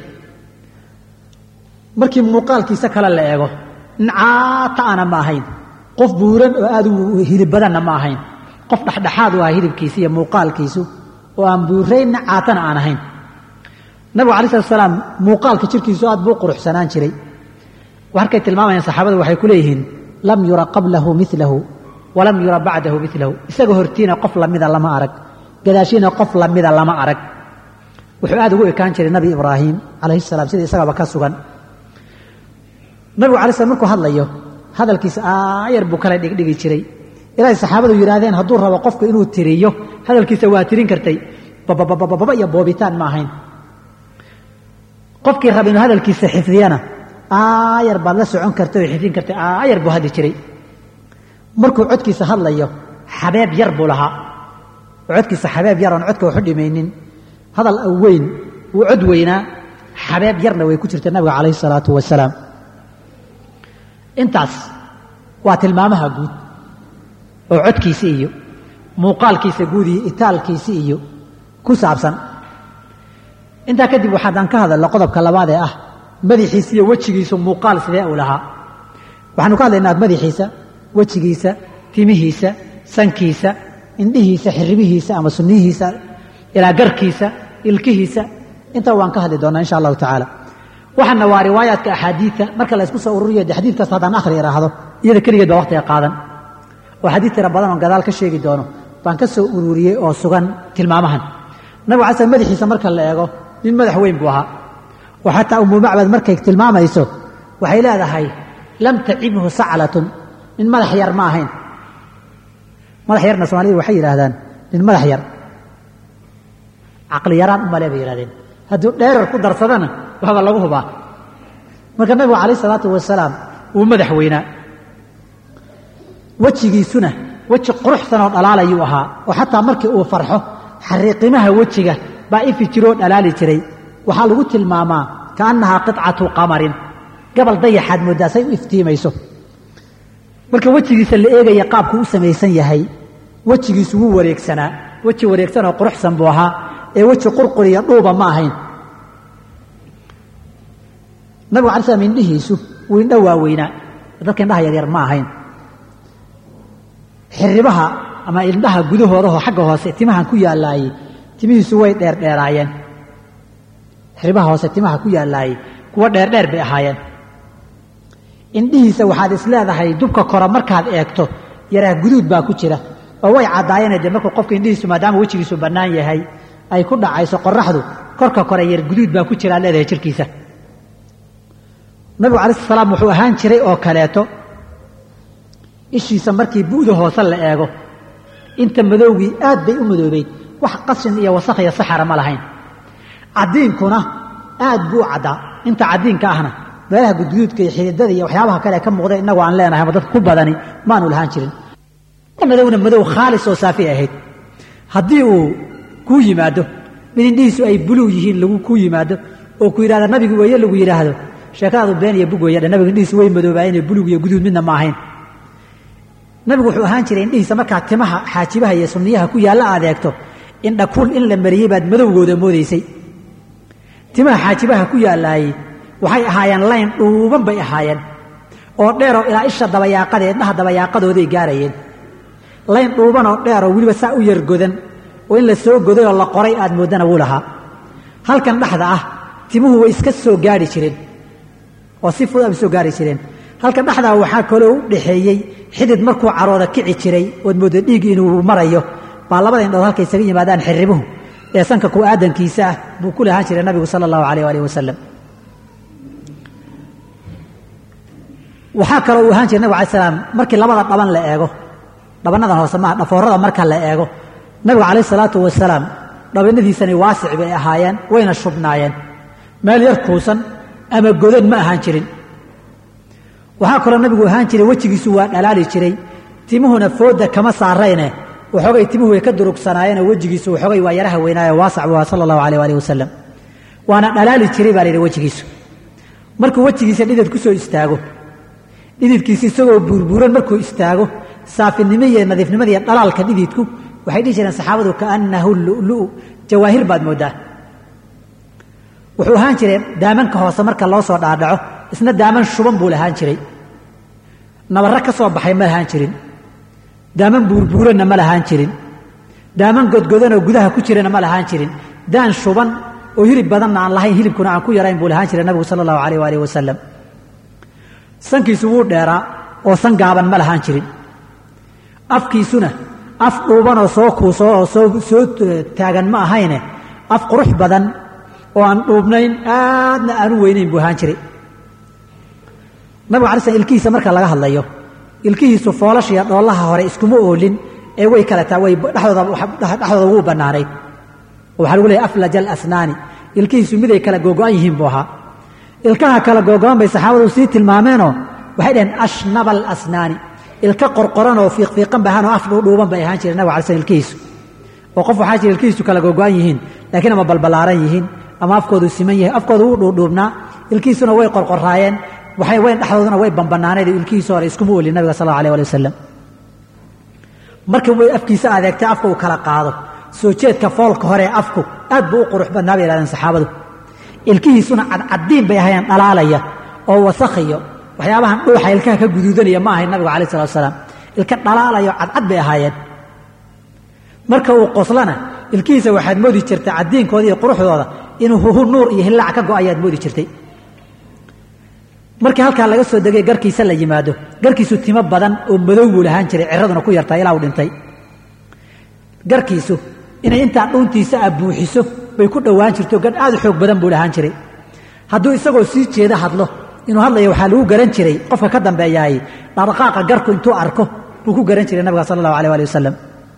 markii muuqaalkiisa kale la eego nincaata ana ma ahayn qof buuran oo aad u hilib badanna ma ahayn qof dhexdhexaad u ahaa hilibkiisa iyo muuqaalkiisu oo aan buuraynna caatana aan ahayn nabigu alai slat salaam muuqaalka jirkiisu aad buu quruxsanaan jiray markay tilmaamayaan saxaabadu waxay ku leeyihiin lam yura qablahu milahu walam yura bacdahu milahu isaga hortiina qof lamida lama arag gadaashiina qof lamida lama arag wuxuu aad ugu ekaan jiray nabi ibraahim calayhi salaam sida isagaba ka sugan nabigu alay slam markuu hadlayo hadalkiisa aayar buu kala dhigdhigi jiray ilaahay saxaabadu yidhaahdeen hadduu rabo qofku inuu tiriyo hadalkiisa waa tirin kartay bababababa iyo boobitaan ma ahayn qofkii raba inuu hadalkiisa xifdiyana aayar baad la socon kartay oo xifdin kartay aayar buu hadli jiray markuu codkiisa hadlayo xabeeb yar buu lahaa oo codkiisa xabeeb yar oon codka waxu dhimaynin hadal weyn wuu cod weynaa xabeeb yarna way ku jirtay nabiga calayhi salaatu wasalaam intaas waa tilmaamaha guud oo codkiisi iyo muuqaalkiisa guud iyo itaalkiisi iyo ku saabsan intaa kadib waxaadaan ka hadalno qodobka labaad ee ah madaxiisa iyo wejigiisu muuqaal sidee uu lahaa waxaanu ka hadlaynaa madaxiisa wejigiisa timihiisa sankiisa indhihiisa xiribihiisa ama sunnihiisa ilaa garkiisa ilkihiisa intaa waan ka hadli doonaa insha allahu tacaala waxaana waa riwaayaadka axaadiidta marka la ysku soo ururiyo de xadiid kasta haddaan akhri idhaahdo iyada keligeed baa waqtiga qaadan oo xadiid tira badan oon gadaal ka sheegi doono baan ka soo ururiyey oo sugan tilmaamahan nabigu alay slam madaxiisa marka la eego nin madax weyn buu ahaa oo xataa umu macbad markay tilmaamayso waxay leedahay lam tacibhu saclatun nin madax yar ma ahayn madax yarna soomaalida waxay yidhaahdaan nin madax yar caqli yaraan umale bay yihahdeen hadduu dheerar ku darsadana waxba lagu hubaa marka nabigu calayh isalaatu wasalaam wuu madax weynaa wejigiisuna weji quruxsanoo dhalaalayuu ahaa oo xataa markii uu farxo xariiqimaha wejiga baa ifi jiroo dhalaali jiray waxaa lagu tilmaamaa kaannahaa qicatu qamarin gabal dayaxaad mooddaa say u iftiimayso marka wejigiisa la eegaya qaabku u samaysan yahay wejigiisu wuu wareegsanaa weji wareegsanoo quruxsan buu ahaa ee weji qurquriya dhuuba ma ahayn nabigu alay slam indhihiisu wuu indho waaweynaa dadka indhaha yaryar ma ahayn xiribaha ama indhaha gudahoodaho xagga hoose timahan ku yaalaayey timihiisu way dheerdheeraayeen xiribaha hoose timaha ku yaalaayey kuwa dheerdheer bay ahaayeen indhihiisa waxaad is leedahay dubka kora markaad eegto yaraa guduud baa ku jira oo way caddaayeen dee markuu qofka indhihiisu maadaama wejigiisu bannaan yahay ay ku dhacayso qoraxdu korka kore yar guduud baa ku jira ad leedahay jirkiisa nabigu alai sl salaam wuxuu ahaan jiray oo kaleeto ishiisa markii bu'da hoose la eego inta madowgii aad bay u madoobeyd wax qashin iyo wasakh iyo saxara ma lahayn caddiinkuna aad buu u caddaa inta caddiinka ahna meelaha gudguduudka iyo xididada iyo waxyaabaha kale ka muuqda innagu aan leenahay ama dadka ku badani maanu lahaan jirin madowna madow khaalis oo saafi ahayd haddii uu kuu yimaado mid indhihiisu ay buluug yihiin lagu kuu yimaado oo ku yidhahda nabigu weeye lagu yidhaahdo sheekadaadu been iyo bug weeye dhe nabiga indhihiisu way madoobaayeen buluug iyo guduud midna ma ahayn nabigu wuxuu ahaan jiray indhihiisa markaa timaha xaajibaha iyo sunniyaha ku yaalla aad eegto indhakul in la mariyey baad madowgooda moodaysay timaha xaajibaha ku yaallaayey waxay ahaayeen layn dhuuban bay ahaayeen oo dheeroo ilaa isha dabayaaqada indhaha dabayaaqadooday gaarayeen layn dhuubanoo dheeroo weliba saa u yargodan oo in la soo goday oo la qoray aad mooddana wuu lahaa halkan dhexda ah timuhu way iska soo gaari jireen oo si fudud bay soo gaari jireen halkan dhexdaa waxaa kaloo u dhexeeyey xidid markuu carooda kici jiray ood mooda dhiig inuu marayo baa labada indhood halkay isaga yimaadaan xiribuhu ee sanka ku aadankiisa ah buu ku lahaan jiray nabigu sala allahu alayh alih wasalam waxaa kaloo uu ahaan jiray nabig alay slam markii labada dhaban la eego dhabanadan hoose maha dhafoorada marka la eego nabigu calayh salaatu wasalaam dhabanadiisani waasic bay ahaayeen wayna shubnaayeen meel yar kuusan ama godan ma ahaan jirin waxaa kaloo nabigu ahaan jiray wejigiisu waa dhalaali jiray timuhuna fooda kama saarayne waxoogay timuhu way ka durugsanaayeenoo wejigiisu waxoogay waa yaraha weynaayo waasac waa sala allahu alayh alih wasalam waana dhalaali jiray baa la yidhi wejigiisu markuu wejigiisa dhidid ku soo istaago dhididkiisa isagoo buurbuuran markuu istaago saafinimo iyo nadiifnimada iyo dhalaalka dhididku waxay dhihi jireen saxaabadu kaannahu lulu'u jawaahir baad mooddaa wuxuu ahaan jiray daamanka hoose marka loo soo dhaadhaco isna daaman shuban buu lahaan jiray nabarro ka soo baxay ma lahaan jirin daaman buurbuuranna ma lahaan jirin daaman godgodanoo gudaha ku jirana ma lahaan jirin daan shuban oo hilib badanna aan lahayn hilibkuna aan ku yarayn buu lahaan jiray nabigu sala allahu alayh waalih wasalam sankiisu wuu dheeraa oo san gaaban ma lahaan jirin afkiisuna af dhuubanoo soo kuuso oo soo taagan ma ahayne af qurux badan oo aan dhuubnayn aadna aan u weynayn buu ahaan jiray nabigu alay slam ilkihiisa marka laga hadlayo ilkihiisu foolashiya dhoollaha hore iskuma oolin ee way kale taa way dhexdooda wuu bannaanayd oo waxaa lagu leeyahy aflaj alasnaani ilkihiisu miday kala googo'an yihiin buu ahaa ilkaha kala googo'an bay saxaabadu sii tilmaameenoo waxay dhaheen ashnaba alasnaani ilka qorqoran oo fiiqfiiqan bay ahaan oo af dhuudhuuban bay ahaan jireen nabig alay slam ilkihiisu oo qof waxaa jira ilkihiisu kala googo'an yihiin laakiin ama balballaaran yihiin ama afkoodu siman yahay afkoodu wuu dhuudhuubnaa ilkihiisuna way qorqoraayeen waxay weyn dhexdooduna way bambanaanayd ilkihiisa hore iskuma olin nabiga sal allahu alay ali wasalam markii way afkiisa adeegtay afka uu kala qaado soo jeedka foolka hore ee afku aad buu u qurux badnaa bay yidhahdeen saxaabadu ilkihiisuna cadcaddiin bay ahayeen dhalaalaya oo wasakhiyo waxyaabahan dhuuxa ilkaha ka guduudanaya ma ahayn nabigu alai salatu wasalaam ilka dhalaalayo cadcad bay ahaayeen marka uu qoslana ilkihiisa waxaad moodi jirtay caddiinkooda iyo quruxdooda inuu huhu nuur iyo hillaac ka go'ayaad moodi jirtay markii halkaa laga soo degay garkiisa la yimaado garkiisu timo badan oo madow buu lahaan jiray ciraduna ku yartaa ilaa uu dhintay garkiisu inay intaa dhuuntiisa ah buuxiso bay ku dhowaan jirto gadh aad u xoog badan buu lahaan jiray hadduu isagoo sii jeeda hadlo inuu hadlaya waxaa lagu garan jiray qofka ka dambeeyaay dhaqdhaqaaqa garku intuu arko buu ku garan jiray nabiga sala allahu alay ali wasalam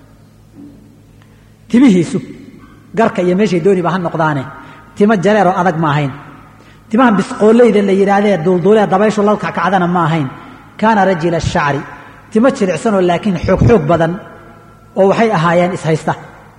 timihiisu garka iyo meeshay dooniba ha noqdaane timo jareeroo adag ma ahayn timaha bisqooleyda la yidhaahdee duulduulee dabayshu la kackacdana ma ahayn kaana rajila ashacri timo jilicsanoo laakiin xoog xoog badan oo waxay ahaayeen ishaysta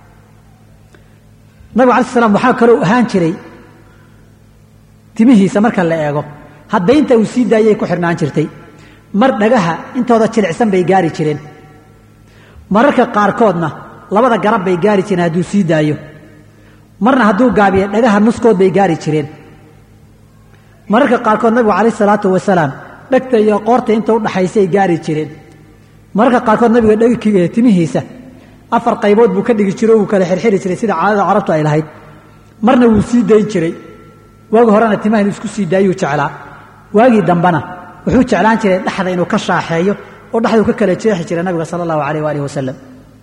nabigu alai slam waxaa kaloo ahaan jiray timihiisa marka la eego haddaynta uu sii daayay ku xidhnaan jirtay mar dhagaha intooda jilicsan bay gaari jireen mararka qaarkoodna labada garab bay gaari jireen hadduu sii daayo marna hadduu gaabiyo dhagaha nuskood bay gaari jireen mararka qaarkood nabigu calayh salaatu wasalaam dhegta iyo qoorta inta u dhaxaysay gaari jireen mararka qaarkood nabiga dheg timihiisa afar qaybood buu ka dhigi jiray o wuu kala xirxiri jiray sida caadada carabtu ay lahayd marna wuu sii dayn jiray waagi horena timaha inuu isku sii daayuu jeclaa waagii dambena wuxuu jeclaan jiray dhexda inuu ka shaaxeeyo oo dhexduu ka kala jeexi jiray nabiga sala allahu alayh waalihi wasalam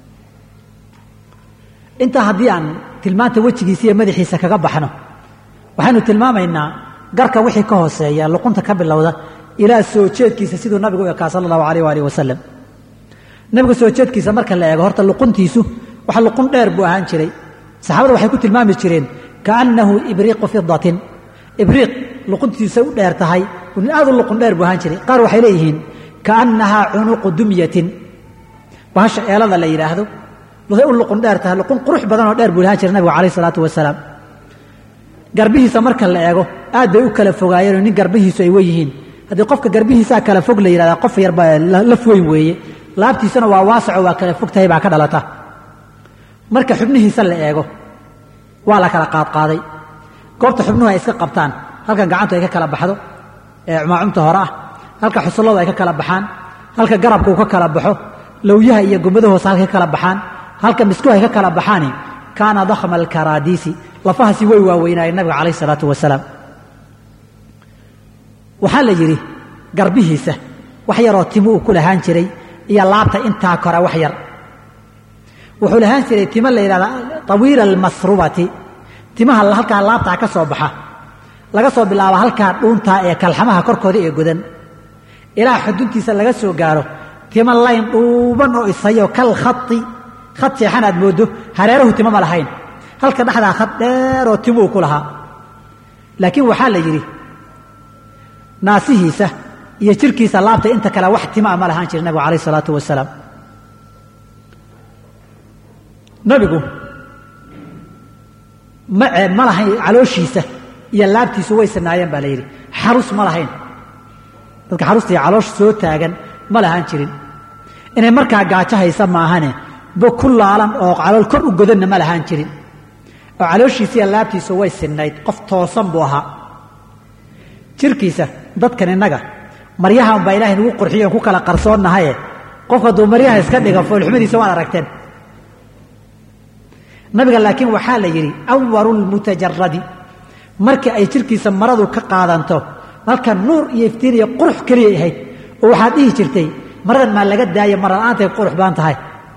intaa haddii aan tilmaanta wejigiisa iyo madaxiisa kaga baxno waxaynu tilmaamaynaa garka wixii ka hooseeya luqunta ka bilowda ilaa soo jeedkiisa siduu nabigu u ekaa sala allahu alayh waalihi wasalam nabiga soo jeedkiisa marka la eego horta luquntiisu waxa luqun dheer buu ahaan jiray saxaabada waxay ku tilmaami jireen kaannahu ibriiqu fidatin ibriiq luquntiisa u dheer tahay aad u luqun dheer buu ahaan jiray qaar waxay leeyihiin kaannahaa cunuqu dumyatin bahasha eelada la yidhaahdo waxay u luqun dheer tahay luqun qurux badan oo dheer buu ahaan jiray nabigu calayh salaatu wasalaam garbihiisa marka la eego aad bay u kala fogaayeenoo nin garbihiisu ay weyihiin haddii qofka garbihiisaa kala fog la yidhahdaa qof yarba laf weyn weeye laabtiisana waa waasaco waa kala fog tahay baa ka dhalata marka xubnihiisa la eego waa la kala qaadqaaday goobta xubnuhu ay iska qabtaan halkan gacantu ay ka kala baxdo ee cumaacumta hore ah halka xusulladu ay ka kala baxaan halka garabka uu ka kala baxo lowyaha iyo gummada hoose halka ka kala baxaan halka miskuhu ay ka kala baxaani kaana dakhma alkaraadiisi lafahaasi way waaweynaayeen nabiga calayh isalaatu wasalaam waxaa la yidhi garbihiisa wax yaroo timo uu ku lahaan jiray iyo laabta intaa kora wax yar wuxuu lahaan jiray timo la yidhahda tawiila almasrubati timaha halkaa laabtaa ka soo baxa laga soo bilaabo halkaa dhuuntaa ee kalxamaha korkooda ee godan ilaa xuduntiisa laga soo gaaro timo layn dhuuban oo isayo kal khati khad seexan aad mooddo hareerahu timo ma lahayn halka dhexdaa khad dheeroo timuu ku lahaa laakiin waxaa la yidhi naasihiisa iyo jirkiisa laabta inta kale wax timaa ma lahaan jiri nabigu calayh isalaatu wasalaam nabigu ma ma lahayn calooshiisa iyo laabtiisu way sanaayeen baa la yidhi xarus ma lahayn dadka xarusta iyo caloosh soo taagan ma lahaan jirin inay markaa gaajo haysa maahane bo ku laalan oo calool kor u godanna ma lahaan jirin oo calooshiisa iyo laabtiisu way sinnayd qof toosan buu ahaa jirkiisa dadkan innaga maryaha unbaa ilahay nagu qurxiyo ku kala qarsoonnahaye qofka hadduu maryaha iska dhiga foolxumadiisa waad aragteen nabiga laakiin waxaa la yidhi awaru lmutajaradi markii ay jirkiisa maradu ka qaadanto halka nuur iyo iftiin iyo qurux keliyay ahayd oo waxaad dhihi jirtay maradan maa laga daayo marla'aantay qurux badan tahay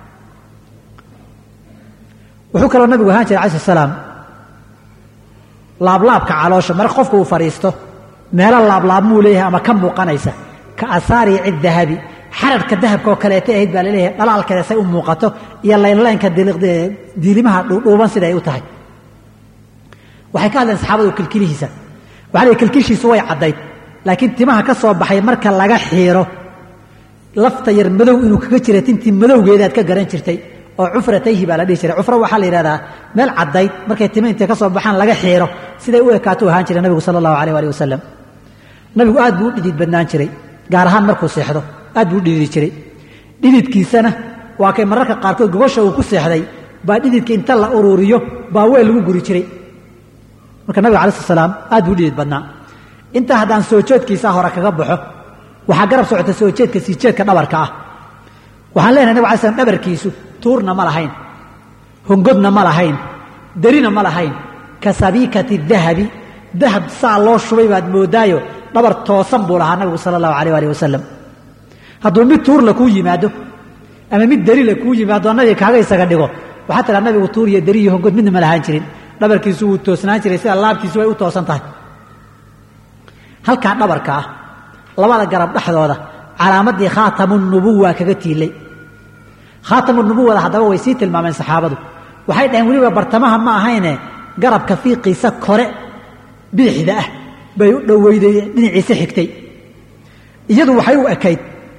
wuxuu kaloo nabigu ahaan jiray alai salaam laablaabka caloosha marka qofku uu fadhiisto meelo laablaabmuu leeyahay ama ka muuqanaysa ka asaariici dahabi xararhka dahabka oo kaleeta ahayd baa laleeyahay dhalaalkeeda say u muuqato iyo laynlaynka diilimaha dhuudhuuban siday u tahay waxay ka hadleen saxaabadu kilkilihiisa waxa la kilkishiisu way caddayd laakiin timaha ka soo baxay marka laga xiiro lafta yar madow inuu kaga jira tintii madowgeedaad ka garan jirtay oo cufratayhi baa la dhihi jiray cufro waxaa la yidhahdaa meel caddayd markay tima intay ka soo baxaan laga xiiro siday u ekaato ahaan jiray nabigu sala allahu alayh alih wasalam nabigu aad buu u dhidid badnaan jiray gaar ahaan markuu seexdo aad buu u dhididi jiray dhididkiisana waa kay mararka qaarkood gogosha uu ku seexday baa dhididka inta la uruuriyo baa weel lagu guri jiray marka nabiga alai slat slaam aad buu u dhidid badnaa intaa haddaan soo jeedkiisaa hore kaga baxo waxaa garab socota soo jeedka sii jeedka dhabarka ah waxaan leenahay nabig alay slam dhabarkiisu tuurna ma lahayn hongodna ma lahayn derina ma lahayn ka sabiikati dahabi dahab saa loo shubay baad moodaayo dhabar toosan buu lahaa nabigu sala allahu alayh alih wasalam hadduu mid tuurla kuu yimaado ama mid derila kuu yimaado nabiga kaaga isaga dhigo waxaa tiraa nabigu tuur iyo deri iyo hongod midna ma lahaan jirin dhabarkiisu wuu toosnaan jiray sida laabtiisu way u toosan tahay halkaa dhabarka ah labada garab dhexdooda calaamadii khaatamu nubuwa kaga tiilay khaatamu nubuwada haddaba way sii tilmaameen saxaabadu waxay dhaheen weliba bartamaha ma ahayne garabka fiiqiisa kore bidixda ah bay u dhoweyday dhinaciisa xigtay iyadu waxay u ekayd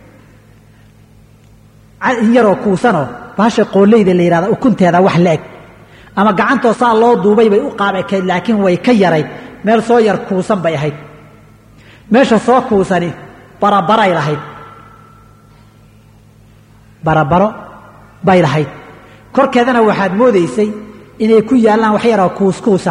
in yaroo kuusanoo baasha qooleyda la yidhahda ukunteeda wax la eg ama gacantoo saa loo duubay bay u qaab ekayd laakiin way ka yarayd meel soo yar kuusan bay ahayd meesha soo kuusani barabaray lahayd barabaro bay lahayd korkeedana waxaad moodaysay inay ku yaallaan wax yaroo kuuskuusa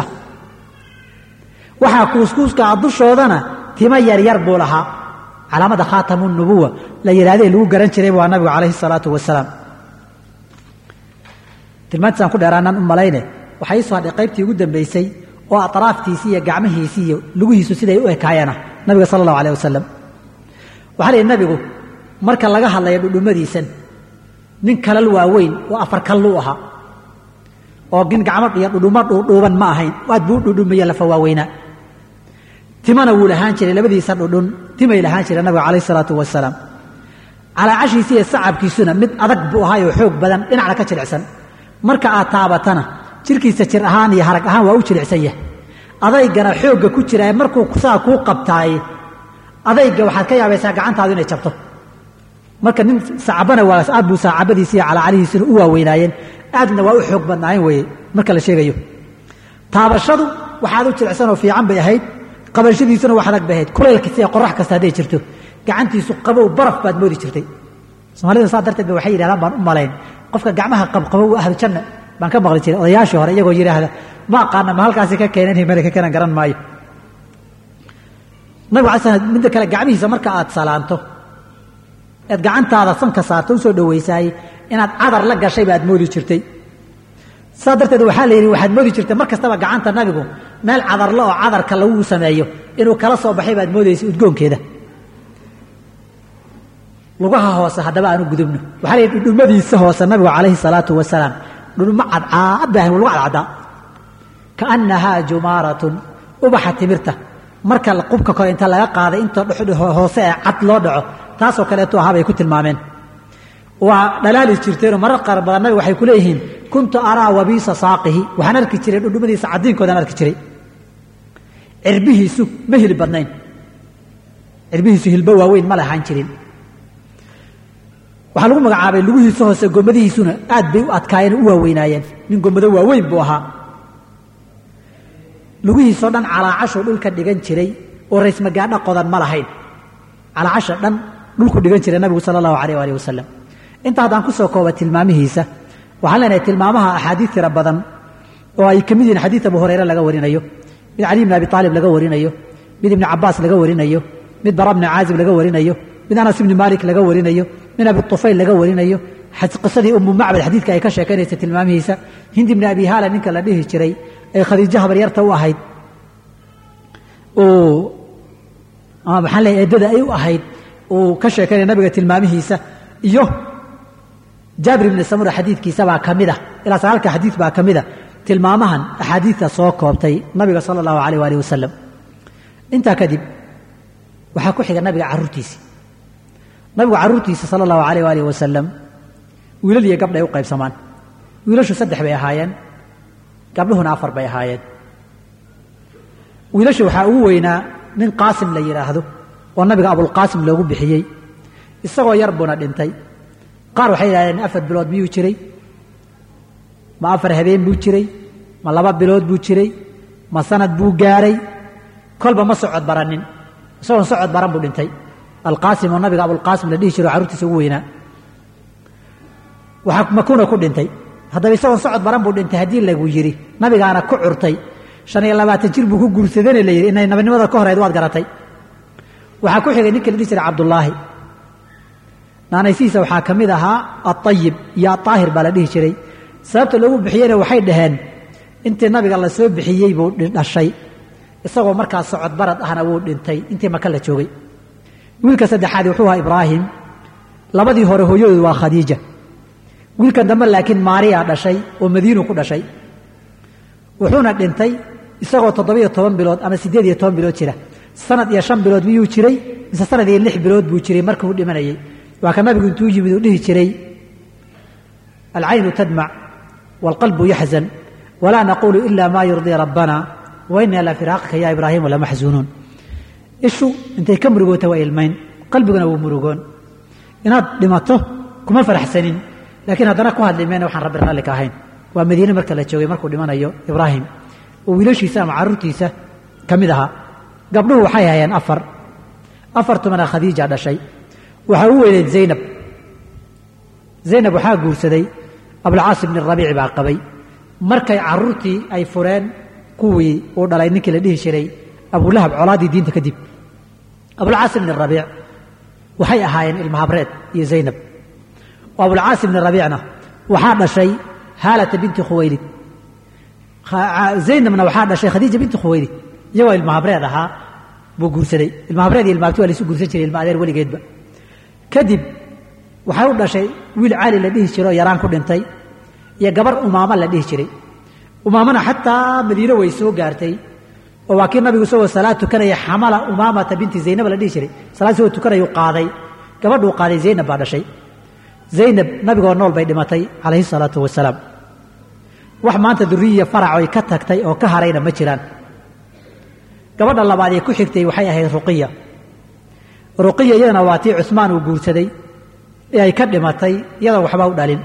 waxaa kuuskuuskaa dushoodana timo yaryar buu lahaa calaamada khaatamu nubuwa la yidhahdee lagu garan jiray waa nabigu calayhi salaatu wasalaam tilmaantiisaan ku dheeraanaan u malayne waxaa ii soo hadhay qaybtii ugu dambaysay oo atraaftiisii iyo gacmihiisii iyo lugihiisu siday u ekaayana nabiga sala allahu alayh wasalam waxaa la yidhi nabigu marka laga hadlayo dhudhummadiisan nin kalal waaweyn oo afar kalluu ahaa oo nin gacmo iyo dhudhummo dhuudhuuban ma ahayn aad buu u dhudhumaye lafa waaweynaa timana wuu lahaan jiray labadiisa dhudhun timay lahaan jireen nabiga calayh isalaatu wasalaam calaacashiisi iyo sacabkiisuna mid adag buu ahaay oo xoog badan dhinacna ka jilicsan marka aad taabatana jirkiisa jir ahaan iyo harag ahaan waa u jilicsan yahay adaygana xoogga ku jira markuu saa kuu qabtaaye adayga waxaad ka yaabaysaa gacantaadu inay jabto marka nin sacabana waa aad buu saacabadiisi iyo calaacalihiisuna u waaweynaayeen aadna waa u xoog badnaayen weeye marka la sheegayo taabashadu waxaad u jilicsan oo fiican bay ahayd qabashadiisuna wax adag bay ahayd kulaylkasta iyo qorax kasta hadday jirto gacantiisu qabow baraf baad moodi jirtay soomaalida saa darteed ba waxay yidhahdaan baan u malayn qofka gacmaha qabqabow ahlu janna baan ka maqli jiray odayaashii hore iyagoo yidhaahda ma aqaana ma halkaasi ka keenan himale ka keenan garan maayo nabigu alay slam midda kale gacmihiisa marka aad salaanto eed gacantaada sanka saarto u soo dhowaysaay inaad cadar la gashay baad moodi jirtay saa darteed waxaa la yidhi waxaad moodi jirtay mar kastaba gacanta nabigu meel cadarle oo cadarka lagu sameeyo inuu kala soo baxay baad moodaysa udgoonkeeda lugaha hoose haddaba aanu gudubno waxaa la yidhi dhudhumadiisa hoose nabigu calayhi salaatu wasalaam dhudhumo cadcaad baa lagu cadcaddaa kaannahaa jumaaratun ubaxa timirta marka qubka kore inta laga qaaday inta hoose ee cad loo dhaco taasoo kaleetu ahaa bay ku tilmaameen waa dhalaali jirteenoo marar qaar badan nabiga waxay ku leeyihiin kuntu araa wabiisa saaqihi waxaan arki jiray dhudhumadiisa caddiinkoodaan arki jiray cirbihiisu ma hilib badnayn cirbihiisu hilbo waaweyn ma lahaan jirin waxaa lagu magacaabay lugihiisa hoose gomadihiisuna aad bay u adkaayeen u waaweynaayeen nin gomado waaweyn buu ahaa lugihiisoo dhan calaacashuu dhulka dhigan jiray oo raysmagaadha qodan ma lahayn calaacasha dhan dhulku dhigan jiray nabigu sala allahu alayh alih wasalam inta haddaan ku soo kooba tilmaamihiisa waxaan leenahay tilmaamaha axaadiid tira badan oo ay ka mid yihiin xadiid abu hurayre laga warinayo mid cali bni abi aalib laga warinayo mid ibni cabaas laga warinayo mid bara bni caazib laga warinayo mid anas ibni maalik laga warinayo mid abi tufayl laga warinayo qisadii umu macbad xadiidka ay ka sheekaynaysa tilmaamihiisa hindi bni abi haala ninka la dhihi jiray ee khadiijo habaryarta u ahayd ama maxaan leeyahay eeddada ay u ahayd uu ka sheekaynaya nabiga tilmaamihiisa iyo jaabir ibni samura xadiidkiisa baa ka mid ah ilaa sagaalka xadiid baa ka mid a tilmaamahan axaadiidta soo koobtay nabiga sala allahu alayh waalih wasalam intaa kadib waxaa ku xiga nabiga carruurtiisi nabigu carruurtiisa sala allahu alayh waalih wasalam wiilal iyo gabdhay u qaybsamaan wiilashu saddex bay ahaayeen gabdhuhuna afar bay ahaayeen wiilasha waxaa ugu weynaa nin qaasim la yidhaahdo oo nabiga abulqaasim loogu bixiyey isagoo yar buuna dhintay qaar waxay yidhahdeen afar bilood miyuu jiray ma afar habeen buu jiray ma laba bilood buu jiray ma sanad buu gaaray kolba ma socod baranin isagoon socod baran buu dhintay alqaasim oo nabiga abulqaasim la dhihi jiro carruurtiisa ugu weynaa waxaa makuuna ku dhintay haddaba isagoon socod baran buu dhintay haddii lagu yidhi nabigaana ku curtay shan iyo labaatan jir buu ku guursadana la yidhi inay nabinimada ka horeyd waad garatay waxaa ku xigay ninka la dhihi jiray cabdullaahi naanaysihiisa waxaa ka mid ahaa aayib iyo aaahir baa la dhihi jiray sababta loogu bixiyeyna waxay dhaheen intii nabiga la soo bixiyey buu dhashay isagoo markaa socod barad ahna wuu dhintay intii maka la joogay wiilka saddexaad wuxuu ahaa ibraahim labadii hore hooyadoodu waa khadiija wiilkan dambe laakiin maariya dhashay oo madiinu ku dhashay wuxuuna dhintay isagoo toddobiyo toban bilood ama siddeed iyo toban bilood jira sanad iyo shan bilood miyuu jiray mise sanad iyo lix bilood buu jiray markuu dhimanayay waa ka nabigu intuu yimid uu dhihi jiray alcaynu tadmac waalqalbu yaxzan walaa naquulu ila maa yurdii rabbana wa inaa la firaaqika ya ibraahimu lamaxzuunuun ishu intay ka murugoota waa ilmayn qalbiguna wuu murugoon inaad dhimato kuma faraxsanin laakiin haddana ku hadli mayna waxaan rabbi raalli ka ahayn waa madiine marka la joogay markuu dhimanayo ibraahim oo wiilashiisa ama carruurtiisa ka mid ahaa gabdhuhu waxay hayeen afar afartumana khadiija dhashay waxaa u weyneed zaynab zaynab waxaa guursaday abulcaas ibni rabiici baa qabay markay carruurtii ay fureen kuwii uu dhalay ninkii la dhihi jiray abulahab colaaddii diinta kadib abulcaas ibni rabiic waxay ahaayeen ilmahabreed iyo zaynab oo abulcaas ibni rabiicna waxaa dhashay haalata binti khuwaylid zaynabna waxaa dhashay khadiija binti khuwaylid iyagoo ilmahabreed ahaa buu guursaday ilmahabreed iyo ilmaabti waa laysu guursan jiray ilma adeer weligeedba kadib waxay u dhashay wiil cali la dhihi jiro yaraan ku dhintay iyo gabar umaamo la dhihi jiray umaamana xataa madiine way soo gaartay oo waa kii nabigu isagoo salaad tukanaya xamala umaamata binti zaynab la dhihi jiray salaad isagoo tukanayuu qaaday gabadhuu qaaday zaynab baa dhashay zaynab nabigoo nool bay dhimatay calayhi salaatu wasalaam wax maanta duriyiya farac oy ka tagtay oo ka harayna ma jiraan gabadha labaad ee ku xigtay waxay ahayd ruqiya ruqiya iyadana waa tii cusmaan uu guursaday ee ay ka dhimatay iyadoon waxba u dhalin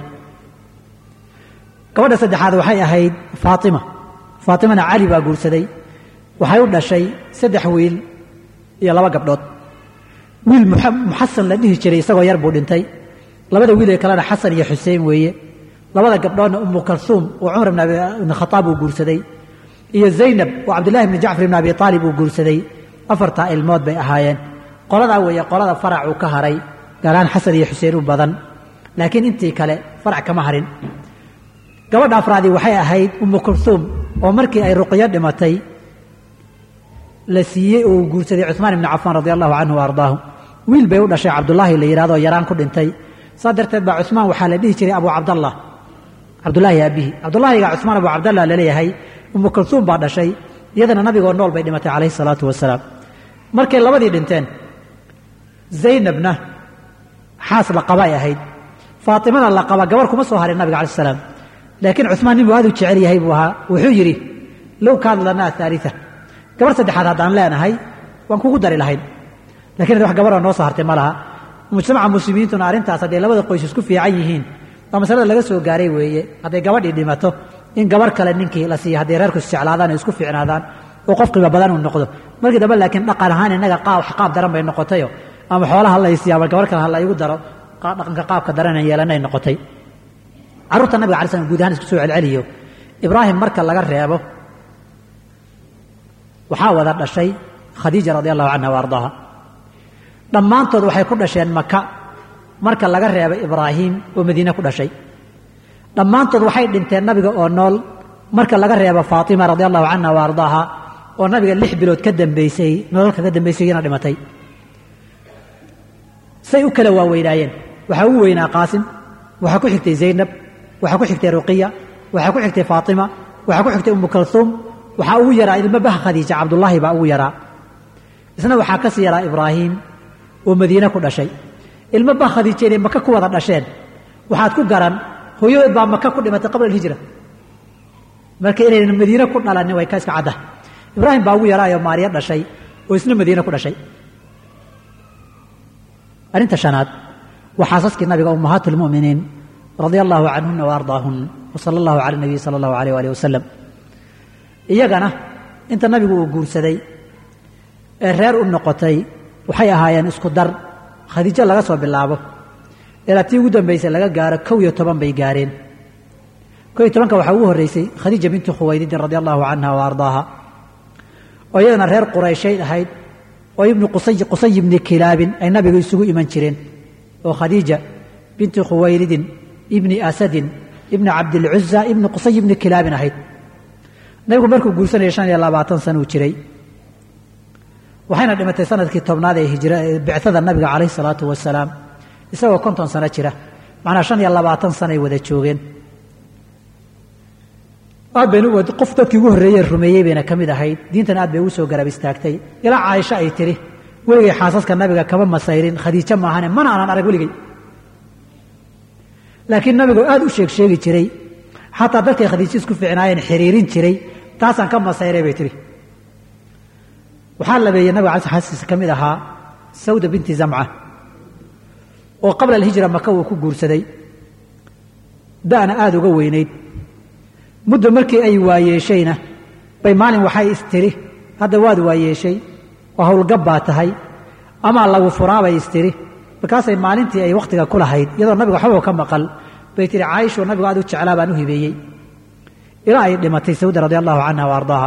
gabadha saddexaad waxay ahayd faatima faatimana cali baa guursaday waxay u dhashay saddex wiil iyo laba gabdhood wiil muxasan la dhihi jiray isagoo yar buu dhintay labada wiil ee kalena xasan iyo xuseen weeye labada gabdhoodna umu kalsuum oo cumar ibn khataab uu guursaday iyo zaynab oo cabdillahi bni jacfar ibn abi aalib uu guursaday afartaa ilmood bay ahaayeen qoladaa weeye qolada faracuu ka haray gaalaan xasan iyo xuseen u badan laakiin intii kale farac kama harin gabadha afraadii waxay ahayd umu kulhuum oo markii ay ruqyo dhimatay la siiyey oo uu guursaday cuثmaan ibni cafaan radi allahu canhu wa ardaahu wiil bay u dhashay cabdullaahi la yidhahdo yaraan ku dhintay saa darteed baa cuثmaan waxaa la dhihi jiray abu cabdallah cabdullaahi aabihi cabdullaahiga cuثmaan abu cabdallah laleeyahay umu kulhuum baa dhashay iyadana nabigoo nool bay dhimatay calayhi salaatu wasalaam markay labadii dhinteen zaynabna xaas la qabay ahayd faatimana la qaba gabar kuma soo harin nabiga alai salaam laakiin cuثmaan nin buu aad u jecel yahay buu ahaa wuxuu yidhi low kaana lanaa aalia gabar saddexaad haddaan leenahay waan kugu dari lahayn lakin wax gabaroo noo soo hartay ma laha mujtamaca muslimiintuna arrintaas hadday labada qoys isku fiican yihiin waa masalada laga soo gaaray weeye hadday gabadhii dhimato in gabar kale ninkii la siiya hadday reerku isjeclaadaan o isku fiicnaadaan oo qof qiimo badan uu noqdo markii dambe laakiin dhaqan ahaan innaga qaab daran bay noqotayo ama xoolaha laysiiya ama gabar kale ha la igu daro dhaqanka qaabka daranaan yeelanay noqotay carruurta nabiga alai slam guud ahaan isku soo celceliyo ibraahim marka laga reebo waxaa wada dhashay khadiija radi allahu canha wa ardaaha dhammaantood waxay ku dhasheen maka marka laga reebay ibraahim oo madiine ku dhashay dhammaantood waxay dhinteen nabiga oo nool marka laga reebo faatima radi allahu canha wa ardaaha oo nabiga lix bilood ka dambaysay nolol kaga dambaysay iyana dhimatay say u kala waaweynaayeen waxaa ugu weynaa qaasim waxaa ku xigtay zaynab waxaa ku xigtay ruqiya waxaa ku xigtay faatima waxaa ku xigtay umu kalhuum waxaa ugu yaraa ilmo baha khadiija cabdullaahi baa ugu yaraa isna waxaa ka sii yaraa ibraahim oo madiine ku dhashay ilmo bah khadiija inay maka ku wada dhasheen waxaad ku garan hooyadood baa maka ku dhimatay qabla alhijra marka inaynan madiine ku dhalanin way ka iska cadda ibraahim baa ugu yaraayo maariya dhashay oo isna madiine ku dhashay arrinta shanaad waa xaasaskii nabiga ummahaat اlmu'miniin radia allahu canhuna wa ardaahun wa sala allahu cala nabiy sala allahu alayh alih wasalam iyagana inta nabigu uu guursaday ee reer u noqotay waxay ahaayeen isku dar khadiijo laga soo bilaabo ilaa tii ugu dambaysay laga gaaro kow iyo toban bay gaareen kow iyo tobanka waxaa ugu horreysay khadiija bintu khuwaydidin radia allahu canha wa ardaaha oo iyadana reer qurayshayd ahayd oo ibnu qusay qusay ibni kilaabin ay nabiga isugu iman jireen oo khadiija binti khuwaylidin ibni asadin ibni cabdilcuza ibni qusay ibni kilaabin ahayd nabigu markuu guursanaya shan iyo labaatan sana uu jiray waxayna dhimatay sanadkii tobnaad ee hijra bicada nabiga calayhi salaatu wasalaam isagoo konton sano jira macnaa shan iyo labaatan sanay wada joogeen aad baynu qof dadkii ugu horreeyey rumeeyey bayna ka mid ahayd diintan aad bay ugu soo garab istaagtay ilaa caaisho ay tiri weligay xaasaska nabiga kama masayrin khadiijo maahane mana aanan arag weligay laakiin nabigu aad u sheeg sheegi jiray xataa dadkay khadiijo isku fiicnaayeen xiriirin jiray taasaan ka masayray bay tihi waxaa labeeyey nabiga cala xaaskiisa ka mid ahaa sawda binti zamca oo qabla alhijra maka uu ku guursaday da'na aada uga weynayd muddo markii ay waayeeshayna bay maalin waxay istiri hadda waad waayeeshay oo howlgab baa tahay amaa lagu furaabay istiri markaasay maalintii ay wakhtiga ku lahayd iyadoo nabiga waxbaba ka maqal bay tihi caaishoo nabigu aad u jeclaa baan u hibeeyey ilaa ay dhimatay sawda radi allahu canha wa ardaaha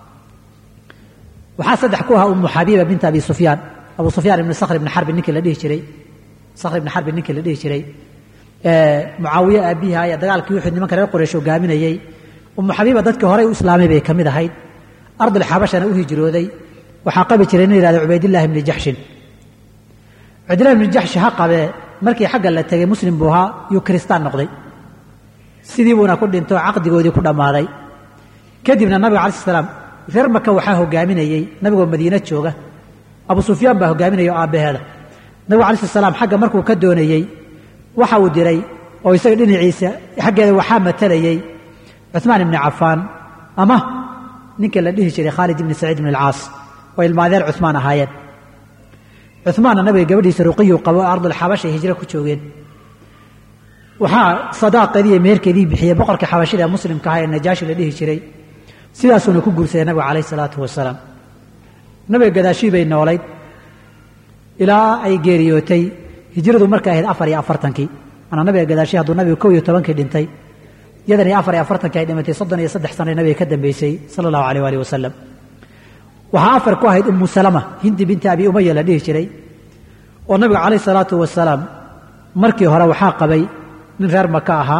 waxaa saddex ku ahaa umu xabiiba binta abi sufyaan abu sufyaan ibni sakhr ibni xarbin ninkii la dhihi jiray sakhr ibni xarbin ninkii la dhihi jiray mucaawiye aabbihi ayaa dagaalkii wuxuu nimanka reer quraysh hogaaminayey umu xabiiba dadkii horey u islaamay bay ka mid ahayd ardul xabashana u hijrooday waxaa qabi jiray nin yihahda cubaydillahi ibni jaxshin cubaydillahi ibni jaxshi ha qabee markii xagga la tegey muslim buu ahaa yuu kiristaan noqday sidii buuna ku dhinto caqdigoodii ku dhammaaday kadibna nabiga cala salaam reer maka waxaa hogaaminayey nabigoo madiine jooga abu sufyaan baa hogaaminaya oo aabbaheeda nabigu alai slat salaam xagga markuu ka doonayey waxa uu diray oo isaga dhinaciisa xaggeeda waxaa matalayey cuثmaan ibni cafaan ama ninka la dhihi jiray khaalid ibni saciid ibn alcaas oo ilmaadeer cuثmaan ahaayeen cuثmaanna nabiga gabadhiisa ruqiyuu qabo oo ardulxabashay hijro ku joogeen waxaa sadaaqeedii iyo meherkeedii bixiyey boqorkii xabashida ee muslimka ahaa ee najaashi la dhihi jiray sidaasuuna ku guursaday nabiga calayh isalaatu wasalaam nabiga gadaashii bay noolayd ilaa ay geeriyootay hijradu markay ahayd afar iyo afartankii manaa nabiga gadaashii hadduu nabigu kow iyo tobankii dhintay iyadan iyo afar iyo afartankii ay dhimatay soddon iyo saddex sana nabiga ka dambeysay sala allahu alayh waalih wasalam waxaa afar ku ahayd umu salama hindi binti abi umaya la dhihi jiray oo nabiga calayh salaatu wasalaam markii hore waxaa qabay nin reer maka ahaa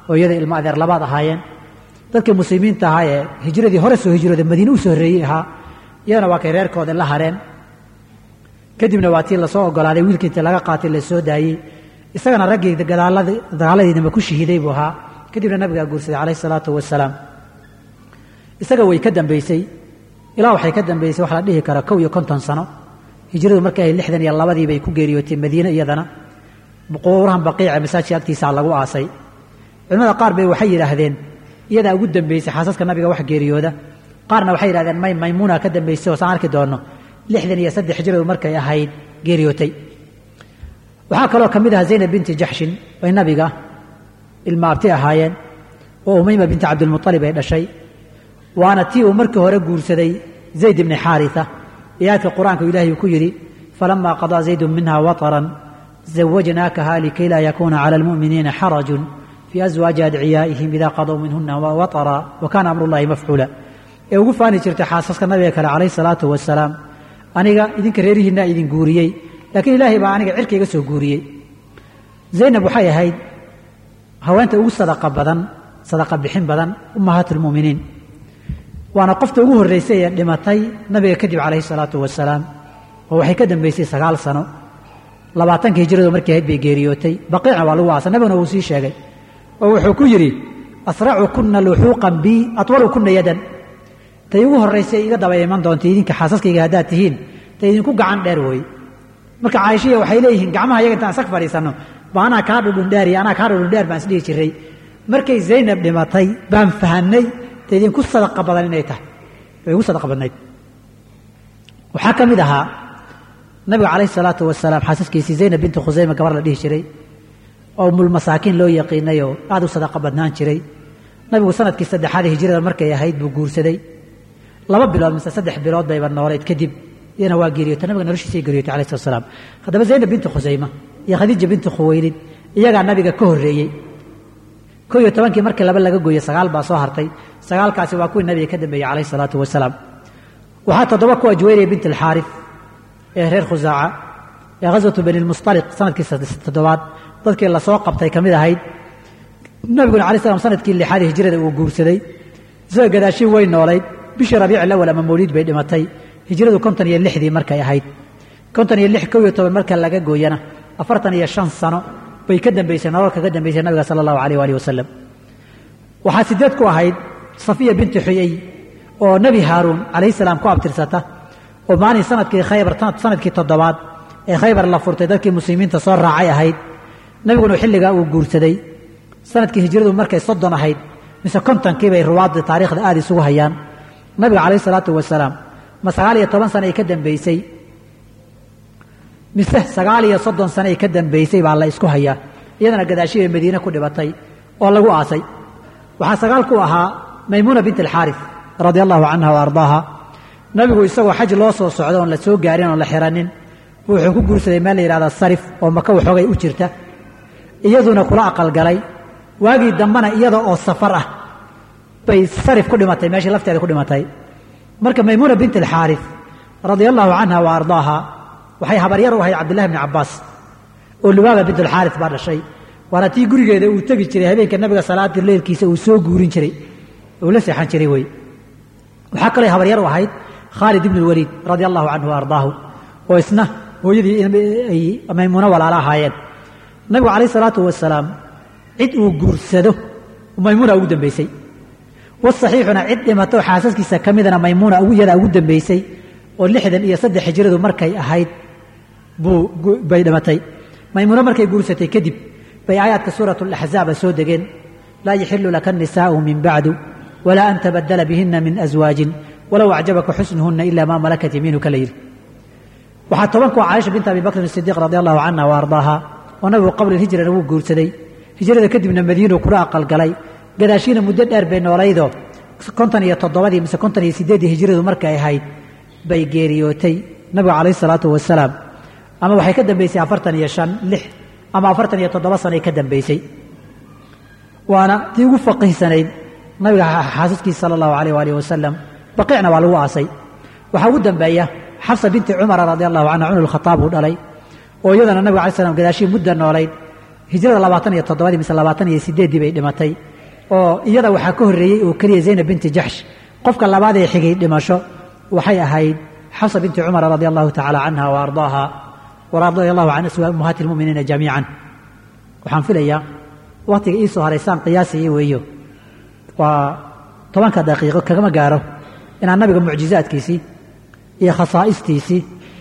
oo iyada ilmo adeer labaad ahaayeen dadkii muslimiinta ahaa ee hijradii hore soo hijrooda madiine u soo horreeyey ahaa iyadana waa kay reerkooda la hareen kadibna waa tii lasoo ogolaaday wiilkii intii laga qaatay la soo daayey isagana raggii dagaaladiinama ku shahiiday buu ahaa kadibna nabigaa guursaday calayh salaatu wasalaam isaga way ka dambaysay ilaa waxay ka dambaysay wax la dhihi kara kow iyo konton sano hijradu markay ahayd lixdan iyo labadii bay ku geeriyootay madiine iyadana qubuurahan baqiica masaajidka agtiisaa lagu aasay culimmada qaar bay waxay yidhaahdeen iyadaa ugu dambaysay xaasaska nabiga wax geeriyooda qaarna waxay yidhahdeen may maymuuna ka dambaysay oo saan arki doonno lixdan iyo saddex hijradu markay ahayd geeriyootay waxaa kaloo ka mid ahaa zaynab binti jaxshin bay nabiga ilma abti ahaayeen oo umayma binti cabdilmualib ay dhashay waana tii uu markii hore guursaday zayd ibni xaaria ayaadka qur-aanka ilaahay uu ku yidhi falamaa qadaa zaydun minha wataran zawajnaakaha likay laa yakuuna cala almu'miniina xarajun fii aswaaji adciyaa'ihim idaa qadow minhuna watara wa kaana amrullahi mafcuula ee ugu faani jirtay xaasaska nabiga kale calayh salaatu wasalaam aniga idinka reerihiinaa idin guuriyey laakiin ilaahay baa aniga cirka iga soo guuriyey zaynab waxay ahayd haweenta ugu sadaqa badan sadaqa bixin badan ummahaat lmu'miniin waana qofta ugu horraysay ee dhimatay nabiga kadib calayhi salaatu wasalaam oo waxay ka dambaysay sagaal sano labaatanka hijradu markii ahayd bay geeriyootay baqiicna waa lagu aasa nabiguna wuu sii sheegay oo wuxuu ku yidhi asracu kuna luxuuqan bi atwalu kuna yadan tay ugu horraysay iga daba iman doonta idinka xaasaskayga haddaad tihiin tay idinku gacan dheer wooye marka caaishiya waxay leeyihiin gacmaha iyaga intaan sag fadhiisanno ba anaa kaa dhudhundheer iyo anaa kaa dhudhundheer baan isdhihi jiray markay zaynab dhimatay baan fahanay ta idinku sadaqa badan inay tahay way igu sadaqa badnayd waxaa ka mid ahaa nabiga calayhi salaatu wasalaam xaasaskiisii zaynab binti khusayma gabar la dhihi jiray oo mulmasaakiin loo yaqiinay oo aad u sadaqa badnaan jiray nabigu sanadkii saddexaad hijrada markay ahayd buu guursaday laba bilood mise saddex bilood bayba noolayd kadib iyana waa geeriyootay nabiga noloshiisay geeriyootay alayh slat salaam haddaba zaynab binti khusayma iyo khadiija binti khuwaylid iyagaa nabiga ka horreeyey koo iyo tobankii markii laba laga gooyey sagaal baa soo hartay sagaalkaasi waa kuwii nabiga ka dambeeyey calayh salaatu wasalaam waxaa toddoba kuwa juwayriya binti alxaarif ee reer khusaaca ee ghaswatu bani lmustaliq sanadkii toddobaad dadkii lasoo qabtay ka mid ahayd nabiguna alay slam sanadkii lixaad hijrada uu guursaday isaga gadaashiin way noolayd bishii rabiic alawal ama mawliid bay dhimatay hijradu konton iyo lixdii markay ahayd konton iyo lix kow iyo toban marka laga gooyana afartan iyo shan sano bay ka dambaysay nolol kaga dambaysay nabiga sala allahu alayh waalihi wasalam waxaa sideed ku ahayd safiya binti xuyey oo nebi haaruun calayhi salaam ku abtirsata oo maalin sanadkii khaybar sanadkii toddobaad ee khaybar la furtay dadkii muslimiinta soo raacay ahayd nabiguna xilligaa uu guursaday sanadkii hijradu markay soddon ahayd mise kontonkii bay ruwaadda taariikhda aada isugu hayaan nabiga calayhi salaatu wasalaam ma sagaal iyo toban sana ay ka dambaysay mise sagaal iyo soddon sano ay ka dambaysay baa la isku hayaa iyadana gadaashii bay madiine ku dhibatay oo lagu aasay waxaa sagaal ku ahaa maymuuna bint alxaarif radia allahu canha wa ardaaha nabigu isagoo xaj loo soo socdo oon la soo gaarin oon la xiranin wuxuu ku guursaday meel la yidhahda sarif oo maka waxoogay u jirta iyaduna kula aqalgalay waagii dambena iyada oo safar ah bay sarif ku dhimatay meeshii lafteeda ku dhimatay marka maymuuna bint alxaarif radia allahu canha wa ardaaha waxay habaryar u ahayd cabdillahi bni cabbaas oo lubaaba bint alxaarif baa dhashay waana tii gurigeeda uu tegi jiray habeenka nabiga salaadii leylkiisa uu soo guurin jiray uu la seexan jiray wey waxaa kaloo habaryar u ahayd khaalid ibn lwaliid radia allahu canhu wa ardaahu oo isna hooyadii ay maymuuno walaalo ahaayeen nabigu calayh salaatu wasalaam cid uu guursado maymuuna ugu dambaysay wasaxiixuna cid dhimato xaasaskiisa ka midana maymuuna iyadaa ugu dambaysay oo lixdan iyo saddex hijradu markay ahayd bay dhimatay maymuuno markay guursatay kadib bay aayaadka suurat alaxzaaba soo degeen laa yaxilu laka annisaa'u min bacdu walaa an tabadala bihina min aswaajin walow acjabaka xusnuhuna ila maa malakat yamiinuka la yidhi waxaa toban kuwa caaisha binta abi bakrin sidiiq radi allahu canha wa ardaaha oo nabigu qabla hijrana wuu guursaday hijrada kadibna madiinuu kula aqalgalay gadaashiina muddo dheer bay noolaydoo konton iyo toddobadii mise konton iyo sideeddii hijradu markay ahayd bay geeriyootay nabigu calayh salaatu wasalaam ama waxay ka dambaysay afartan iyo shan lix ama afartan iyo toddoba sanay ka dambaysay waana tii ugu faqiihsanayd nabiga xaasaskiisa sala allahu alayh waalihi wasalam baqiicna waa lagu aasay waxaa ugu dambeeya xafsa binti cumara radi allahu canha cumar alkhataab uu dhalay oo iyadana nabiga alay slam gadaashii mudda noolayd hijrada labaatan iyo toddobadii mise labaatan iyo sideeddii bay dhimatay oo iyada waxaa ka horreeyey oo keliya zaynab binti jaxsh qofka labaad ee xigay dhimasho waxay ahayd xafsa binti cumar radia allahu tacaala canha wa ardaaha waradia allahu can aswaa ummahaati lmu'miniina jamiican waxaan filayaa wakhtiga iisoo haraysaan qiyaasaya weeyo waa tobanka daqiiqo kagama gaaro inaan nabiga mucjizaadkiisii iyo khasaa'istiisii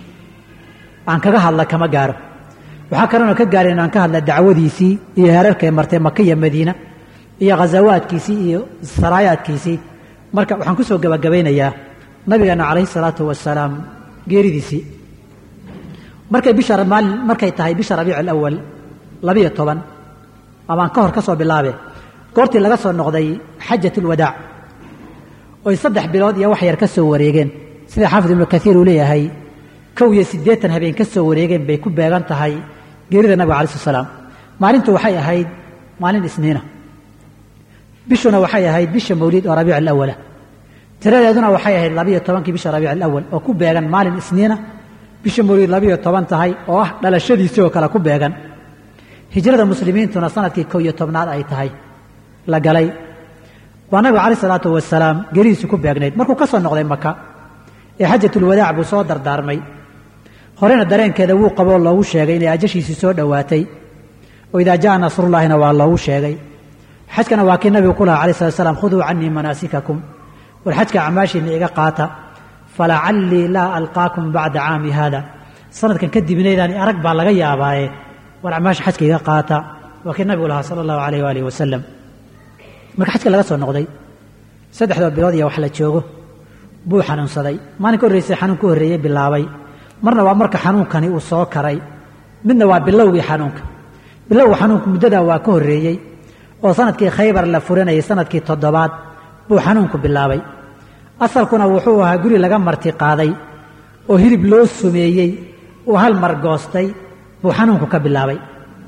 aan kaga hadla kama gaaro waxaa kalena ka gaarin inaan ka hadla dacwadiisii iyo heerarkay martay maka iyo madiina iyo khasawaadkiisii iyo saraayaadkiisii marka waxaan ku soo gebagabaynayaa nabigeena calayhi salaatu wasalaam geeridiisii markay bisha maalin markay tahay bisha rabiic alawal labiyo toban amaan ka hor ka soo bilaabe goortii laga soo noqday xajat ulwadaac oy saddex bilood iyo wax yar ka soo wareegeen sida xaafid ibnu kaiir uu leeyahay kow iyo siddeetan habeen ka soo wareegeen bay ku beegan tahay geerida nabiga alai slat salaam maalintu waxay ahayd maalin isniina bishuna waxay ahayd bisha mawlid oo rabiic alawala tiradeeduna waxay ahayd labiyo tobankii bisha rabiic alawal oo ku beegan maalin isniina bisha mawlid labiyo toban tahay oo ah dhalashadiisii oo kale ku beegan hijrada muslimiintuna sanadkii kow iyo tobnaad ay tahay la galay waa nabigu calayh salaatu wasalaam geeridiisu ku beegnayd markuu ka soo noqday maka ee xajatulwadaac buu soo dardaarmay horena dareenkeeda wuu qaboo loogu sheegay inay ajashiisii soo dhowaatay oo idaa jaa nasrullaahina waa loogu sheegay xajkana waa kii nabigu ku lahaa alai slat slam khuduu canii manaasikakum war xajka acmaashiinna iga qaata falacallii laa alqaakum bacda caami haada sanadkan kadibnaydaan arag baa laga yaabaaye war acmaasha xajka iga qaata waa kii nabigu lahaa sala allahu alayh waalihi wasalam marka xajka laga soo noqday saddexdoo bilood iyo wax la joogo buu xanuunsaday maalin ka horreysay xanuun ka horreeyey bilaabay marna waa marka xanuunkani uu soo karay midna waa bilowgii xanuunka bilowga xanuunku muddadaa waa ka horreeyey oo sanadkii khaybar la furanayay sanadkii toddobaad buu xanuunku bilaabay asalkuna wuxuu ahaa guri laga marti qaaday oo hilib loo sumeeyey uu hal mar goostay buu xanuunku ka bilaabay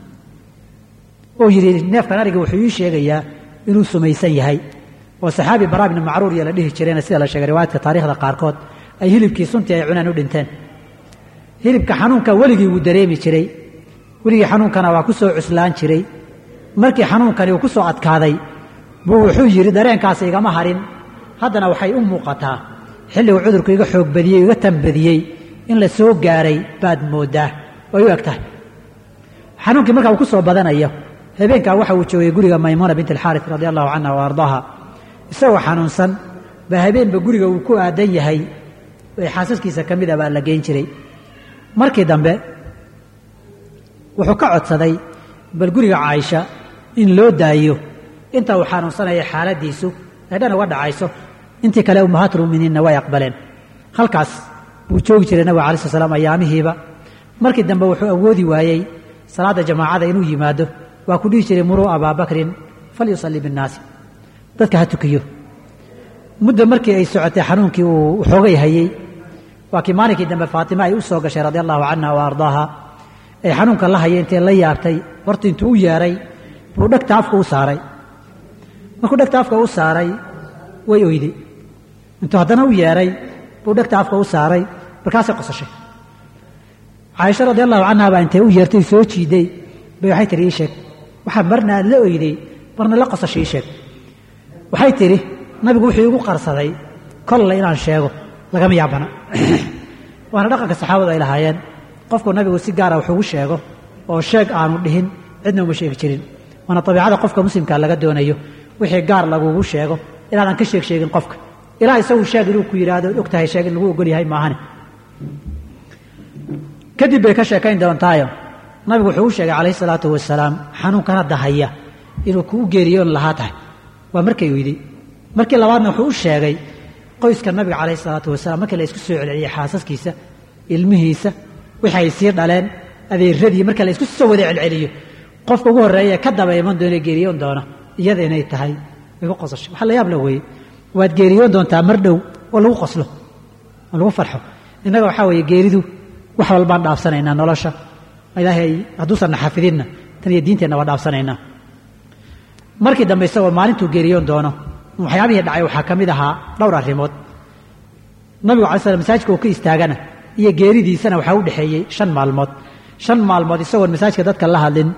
oo yidhi neefkan ariga wuxuu ii sheegayaa inuu sumaysan yahay oo saxaabi baraa bni macruur iyo la dhihi jireen sida la sheegay riwaayadka taarikhda qaarkood ay hilibkii suntii ay cunaan u dhinteen hilibka xanuunka weligii wuu dareemi jiray weligii xanuunkana waa ku soo cuslaan jiray markii xanuunkani uu ku soo adkaaday buu wuxuu yidhi dareenkaas igama harin haddana waxay u muuqataa xilligu cudurku iga xoog badiyey iga tanbadiyey in la soo gaaray baad mooddaa way u eg tahay xanuunkii markaa uu ku soo badanayo habeenkaa waxa uu joogay guriga maymuuna bint alxaaris radi allahu canha wa ardaaha isagoo xanuunsan baa habeenba guriga uu ku aadan yahay ee xaasaskiisa ka mid a baa la geyn jiray markii dambe wuxuu ka codsaday bal guriga caaisha in loo daayo inta uu xanuunsanaya xaaladiisu ay dhan uga dhacayso intii kale ummahaatulmuminiinna way aqbaleen halkaas buu joogi jiray nabiga alai sl slam ayaamihiiba markii dambe wuxuu awoodi waayey salaadda jamaacada inuu yimaado waa ku dhihi jiray muruu abaa bakrin falyusalli binnaasi dadka ha tukiyo muddo markii ay socotay xanuunkii uu xoogay hayey waa kii maalinkii dambe faatima ay u soo gashay radi allahu canha wa ardaaha ay xanuunka la hayay intay la yaabtay horta intuu u yeeray buu dhegta afka u saaray markuu dhegta afka u saaray way oyday intuu haddana u yeeray buu dhegta afka u saaray markaasay qosashay caaisha radi allahu canha baa intay u yeertay soo jiiday bay waxay tihi ii sheeg waxaa marna aad la oyday marna la qosashay ii sheeg waxay tidhi nabigu wuxuu igu qarsaday kolle inaan sheego lagama yaabana waana dhaqanka saxaabadu ay lahaayeen qofku nabigu si gaara wax ugu sheego oo sheeg aanu dhihin cidna uma sheegi jirin waana abiicada qofka muslimka laga doonayo wixii gaar lagugu sheego inaadan ka sheeg sheegin qofka ilaa isagu sheeg inuu ku yidhaahdo og tahay sheeg in lagu ogol yahay maahane kadib bay ka sheekayn doontaayo nabigu wuxuu u sheegay calayhi salaatu wasalaam xanuunkan hadda haya inuu kuu geeriyoon lahaa tahay waa markay oyday markii labaadna wuxuu u sheegay qoyska nabiga calayhi salaatu wasalaam markii la isku soo celceliyey xaasaskiisa ilmihiisa wixii ay sii dhaleen adeeradii marka la isku soo wada celceliyo qofka ugu horreeya ka daba iman doona geeriyoon doona iyada inay tahay igu qosasho waxa la yaab la weeye waad geeriyoon doontaa mar dhow oo lagu qoslo oo lagu farxo innaga waxaa weeye geeridu wax walbaan dhaafsanaynaa nolosha ilaahay hadduusan na xafidinna tan iyo diinteenna waa dhaafsanaynaa markii dambe isagoo maalintuu geeriyoon doono waxyaabihii dhacay waxaa ka mid ahaa dhowr arrimood nabigu alay slam masaajidka uu ka istaagana iyo geeridiisana waxaa u dhexeeyey shan maalmood shan maalmood isagoon masaajidka dadka la hadlin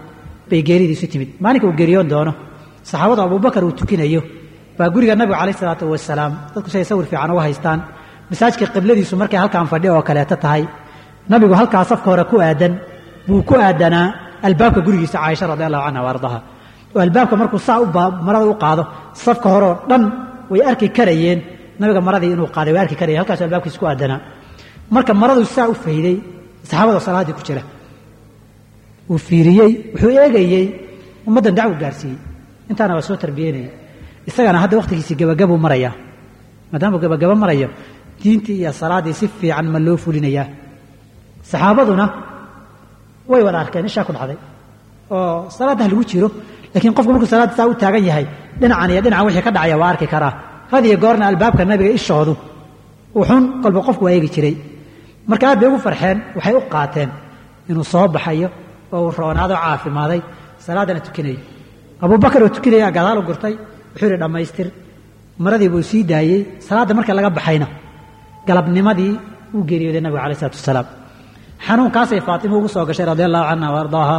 bay geeridiisu timid maalinka uu geeriyoon doono saxaabadu abubakar uu tukinayo baa guriga nabigu calayh isalaatu wasalaam dadku siay sawir fiican uga haystaan masaajidka qibladiisu markay halkaan fadhi oo kaleeto tahay nabigu halkaa safka hore ku aadan buu ku aadanaa albaabka gurigiisa caaisha radi allahu canha wa ardaha oo albaabka markuu saa marada u qaado safka horeoo dhan way arki karayeen nabiga maradii inuu qaaday way arki karayeen halkaasu albaabkiisa ku aadanaa marka maradu saa u fayday saxaabada salaaddii ku jira uu fiiriyey wuxuu eegayey ummaddan dacwo gaarsiiyey intaana waa soo tarbiyeynaya isagana hadda wakhtigiisii gabagabuu marayaa maadaamuu gabagabo marayo diintii iyo salaaddii si fiican ma loo fulinayaa saxaabaduna way wada arkeen ishaa ku dhacday oo salaaddah lagu jiro laakiin qofku markuu salaadda saa u taagan yahay dhinacan iyo dhinacan wixii ka dhacaya waa arki karaa had iyo goorna albaabka nabiga ishoodu wuxuun kolba qofku waa eegi jiray marka aad bay ugu farxeen waxay u qaateen inuu soo baxayo oo uu roonaado caafimaaday salaaddana tukinayo abubakar oo tukinaya gadaal u gurtay wuxuu yidhi dhammaystir maradii buu sii daayey salaadda marka laga baxayna galabnimadii uu geeriyooday nabiga alai isalaatu wasalaam xanuunkaasay faatima ugu soo gashay radi allahu canha wa ardaaha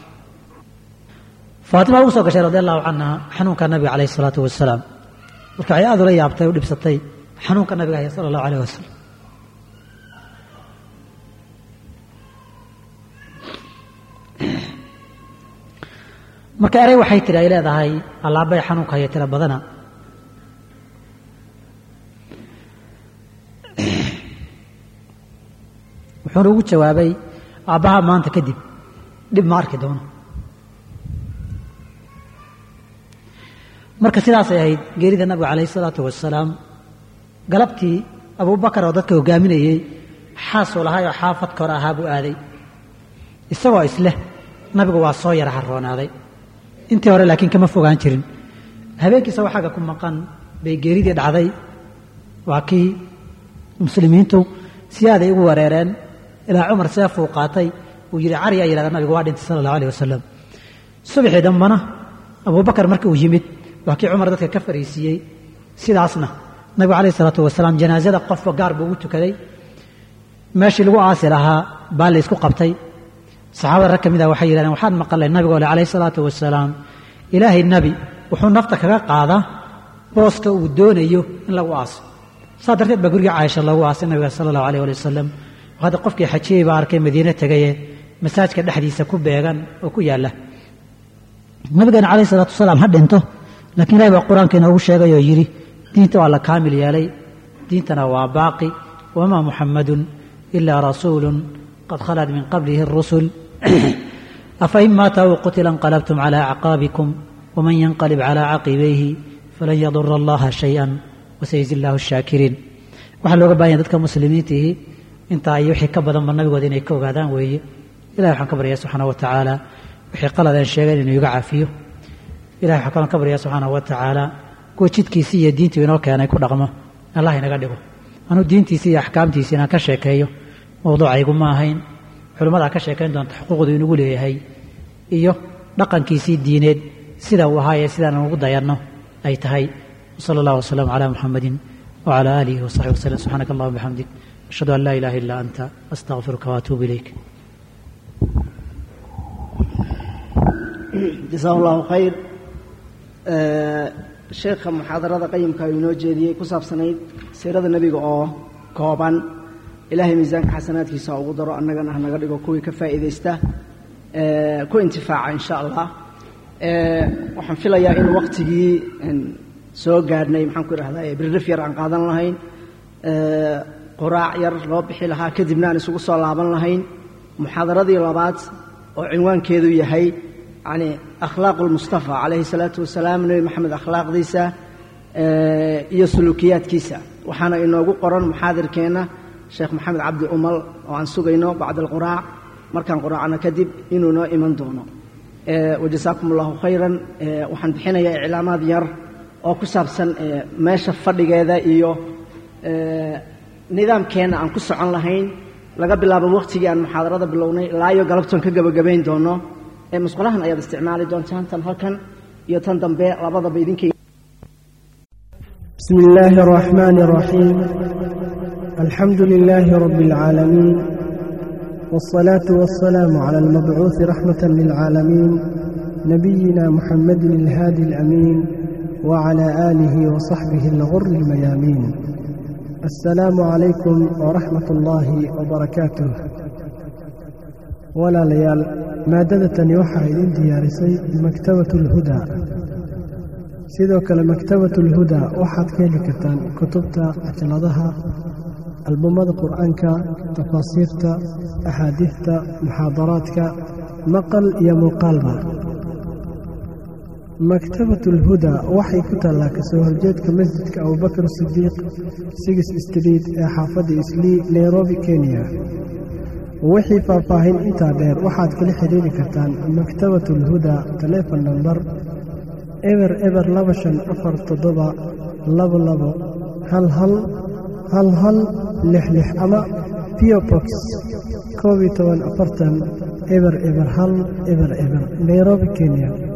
faatima ugu soo gashay radi allahu canha xanuunka nabiga calayh isalaatu wasalaam marka waxay aad ula yaabtay u dhibsatay xanuunka nabiga haya sala allahu alayh wasalam marka erey waxay tidhi ay leedahay allaabay xanuunka haya tira badana wuxuuna ugu jawaabay aabbaha maanta kadib dhib ma arki doono marka sidaasay ahayd geerida nabiga calayh isalaatu wasalaam galabtii abubakar oo dadka hogaaminayey xaasuu lahay oo xaafad kor ahaa buu aaday isagoo isleh nabigu waa soo yara harroonaaday intii hore laakiin kama fogaan jirin habeenkiisa waxaaga ku maqan bay geeridii dhacday waa kii muslimiintu si aaday ugu wareereen ilaa cumar seefuu qaatay uu yidhi cari aa yidhahda nabigu waa dhintay sala allahu alayh wasalam subaxii dambana abubakar marka uu yimid waa kii cumar dadka ka fariisiiyey sidaasna nabigu calayh isalaatu wasalaam janaasada qofba gaar buu ugu tukaday meeshii lagu aasi lahaa baa la ysku qabtay saxaabada rag ka mid ah waxay yidhahdeen waxaan maqalay nabigoo le calayhi salaatu wasalaam ilaahay nebi wuxuu nafta kaga qaadaa booska uu doonayo in lagu aaso saa darteed baa guriga caaisha loogu aasay nabiga sala allahu alayh ali wasalam hadda qofkii xajiyey baa arkay madiine tegaye masaajka dhexdiisa ku beegan oo ku yaalla nabigeena calayhi salaatu wasalaam ha dhinto laakiin ilahay baa qur-aanka inoogu sheegay oo yidhi diinta waa la kaamil yeelay diintana waa baaqi wamaa muxammadun ilaa rasuulun qad khalad min qablihi الrusul afain maata aw qutila انqalabtum calى acqaabikum wman yanqalib calى caqibayhi falan yadura allaha shayئa wasayzi اllahu الshaakiriin waxaa looga bahan yahay dadka muslimiintihi intaa iyo wixii ka badanba nabigooda inay ka ogaadaan weeye ilahi waxaan ka baryaya subxaana wa tacaala wixii qaladeen sheegeen inuu iga cafiyo ilahi waxaan kalon ka baryaya subxaana wa tacaala kuwa jidkiisii iyo diintii inoo keenay ku dhaqmo allah inaga dhigo anuu diintiisii iyo axkaamtiisii inaan ka sheekeeyo mawduucaygu ma ahayn culimmadaa ka sheekayn doonta xuquuqdu inugu leeyahay iyo dhaqankiisii diineed sida uu ahaayee sidaanan ugu dayanno ay tahay wsala allah wasalaamu calaa muxamadin wacala aalihi wasaxbi waslem subxaanaka allahuma bixamdik ashhadu an laa ilaha illa anta astaqfiruka waatuubu ilayk jasaa allahu khayr sheekha muxaadarada qayimka uu inoo jeediyey ku saabsanayd siirada nebiga oo kooban ilaahay miisaanka xasanaadkiisa ugu daro annagana ha naga dhigo kuwii ka faa'iidaysta ku intifaaca insha allah waxaan filayaa in waktigii soo gaadhnay maxaan ku idhahdaa birrif yar aan qaadan lahayn quraac yar loo bixi lahaa kadibna aan isugu soo laaban lahayn muxaadaradii labaad oo cinwaankeedu yahay yani akhlaaq lmustafa calayhi salaatu wasalaam nebi maxamed akhlaaqdiisa iyo suluukiyaadkiisa waxaana inoogu qoran muxaadirkeenna sheekh maxamed cabdi umal oo aan sugayno bacda alquraac markaan quraacno kadib inuu noo iman doono wajasaakum allahu khayran waxaan bixinayaa iclaamaad yar oo ku saabsan meesha fadhigeeda iyo nidaamkeenna aan ku socon lahayn laga bilaabo wakhtigii aan muxaadarada bilownay ilaa iyo galabtoon ka gebagabayn doono musqulahan ayaad isticmaali doontaan tan halkan iyo tan dambe labadaba idinkay بسم الله الرحمن الرحيم الحمد لله رب العالمين والصلاة والسلام على المبعوث رحمة للعالمين نبينا محمد الهادي الأمين وعلى آله وصحبه الغر الميامين السلام عليكم ورحمة الله وبركاته ولا ليال maadadatani waxaa idin diyaarisay maktabat ulhudaa sidoo kale maktabat ulhudaa waxaad ka heli kartaan kutubta cajaladaha albumada qur-aanka tafaasiirta axaadiidta muxaadaraadka maqal iyo muuqaalba maktabat ulhudaa waxay ku taallaa kasoo horjeedka masjidka abubakar sidiiq sigis street ee xaafadda islii nairobi kenya wixii faahfaahin intaa dheer waxaad kala xidhiiri kartaan maktabat ulhudaa taleefon nambar eber eber laba shan afar toddoba labo labo hal hal hal hal lix lix ama piobox koob iyo toban afartan eber eber hal eber eber nairobi kenya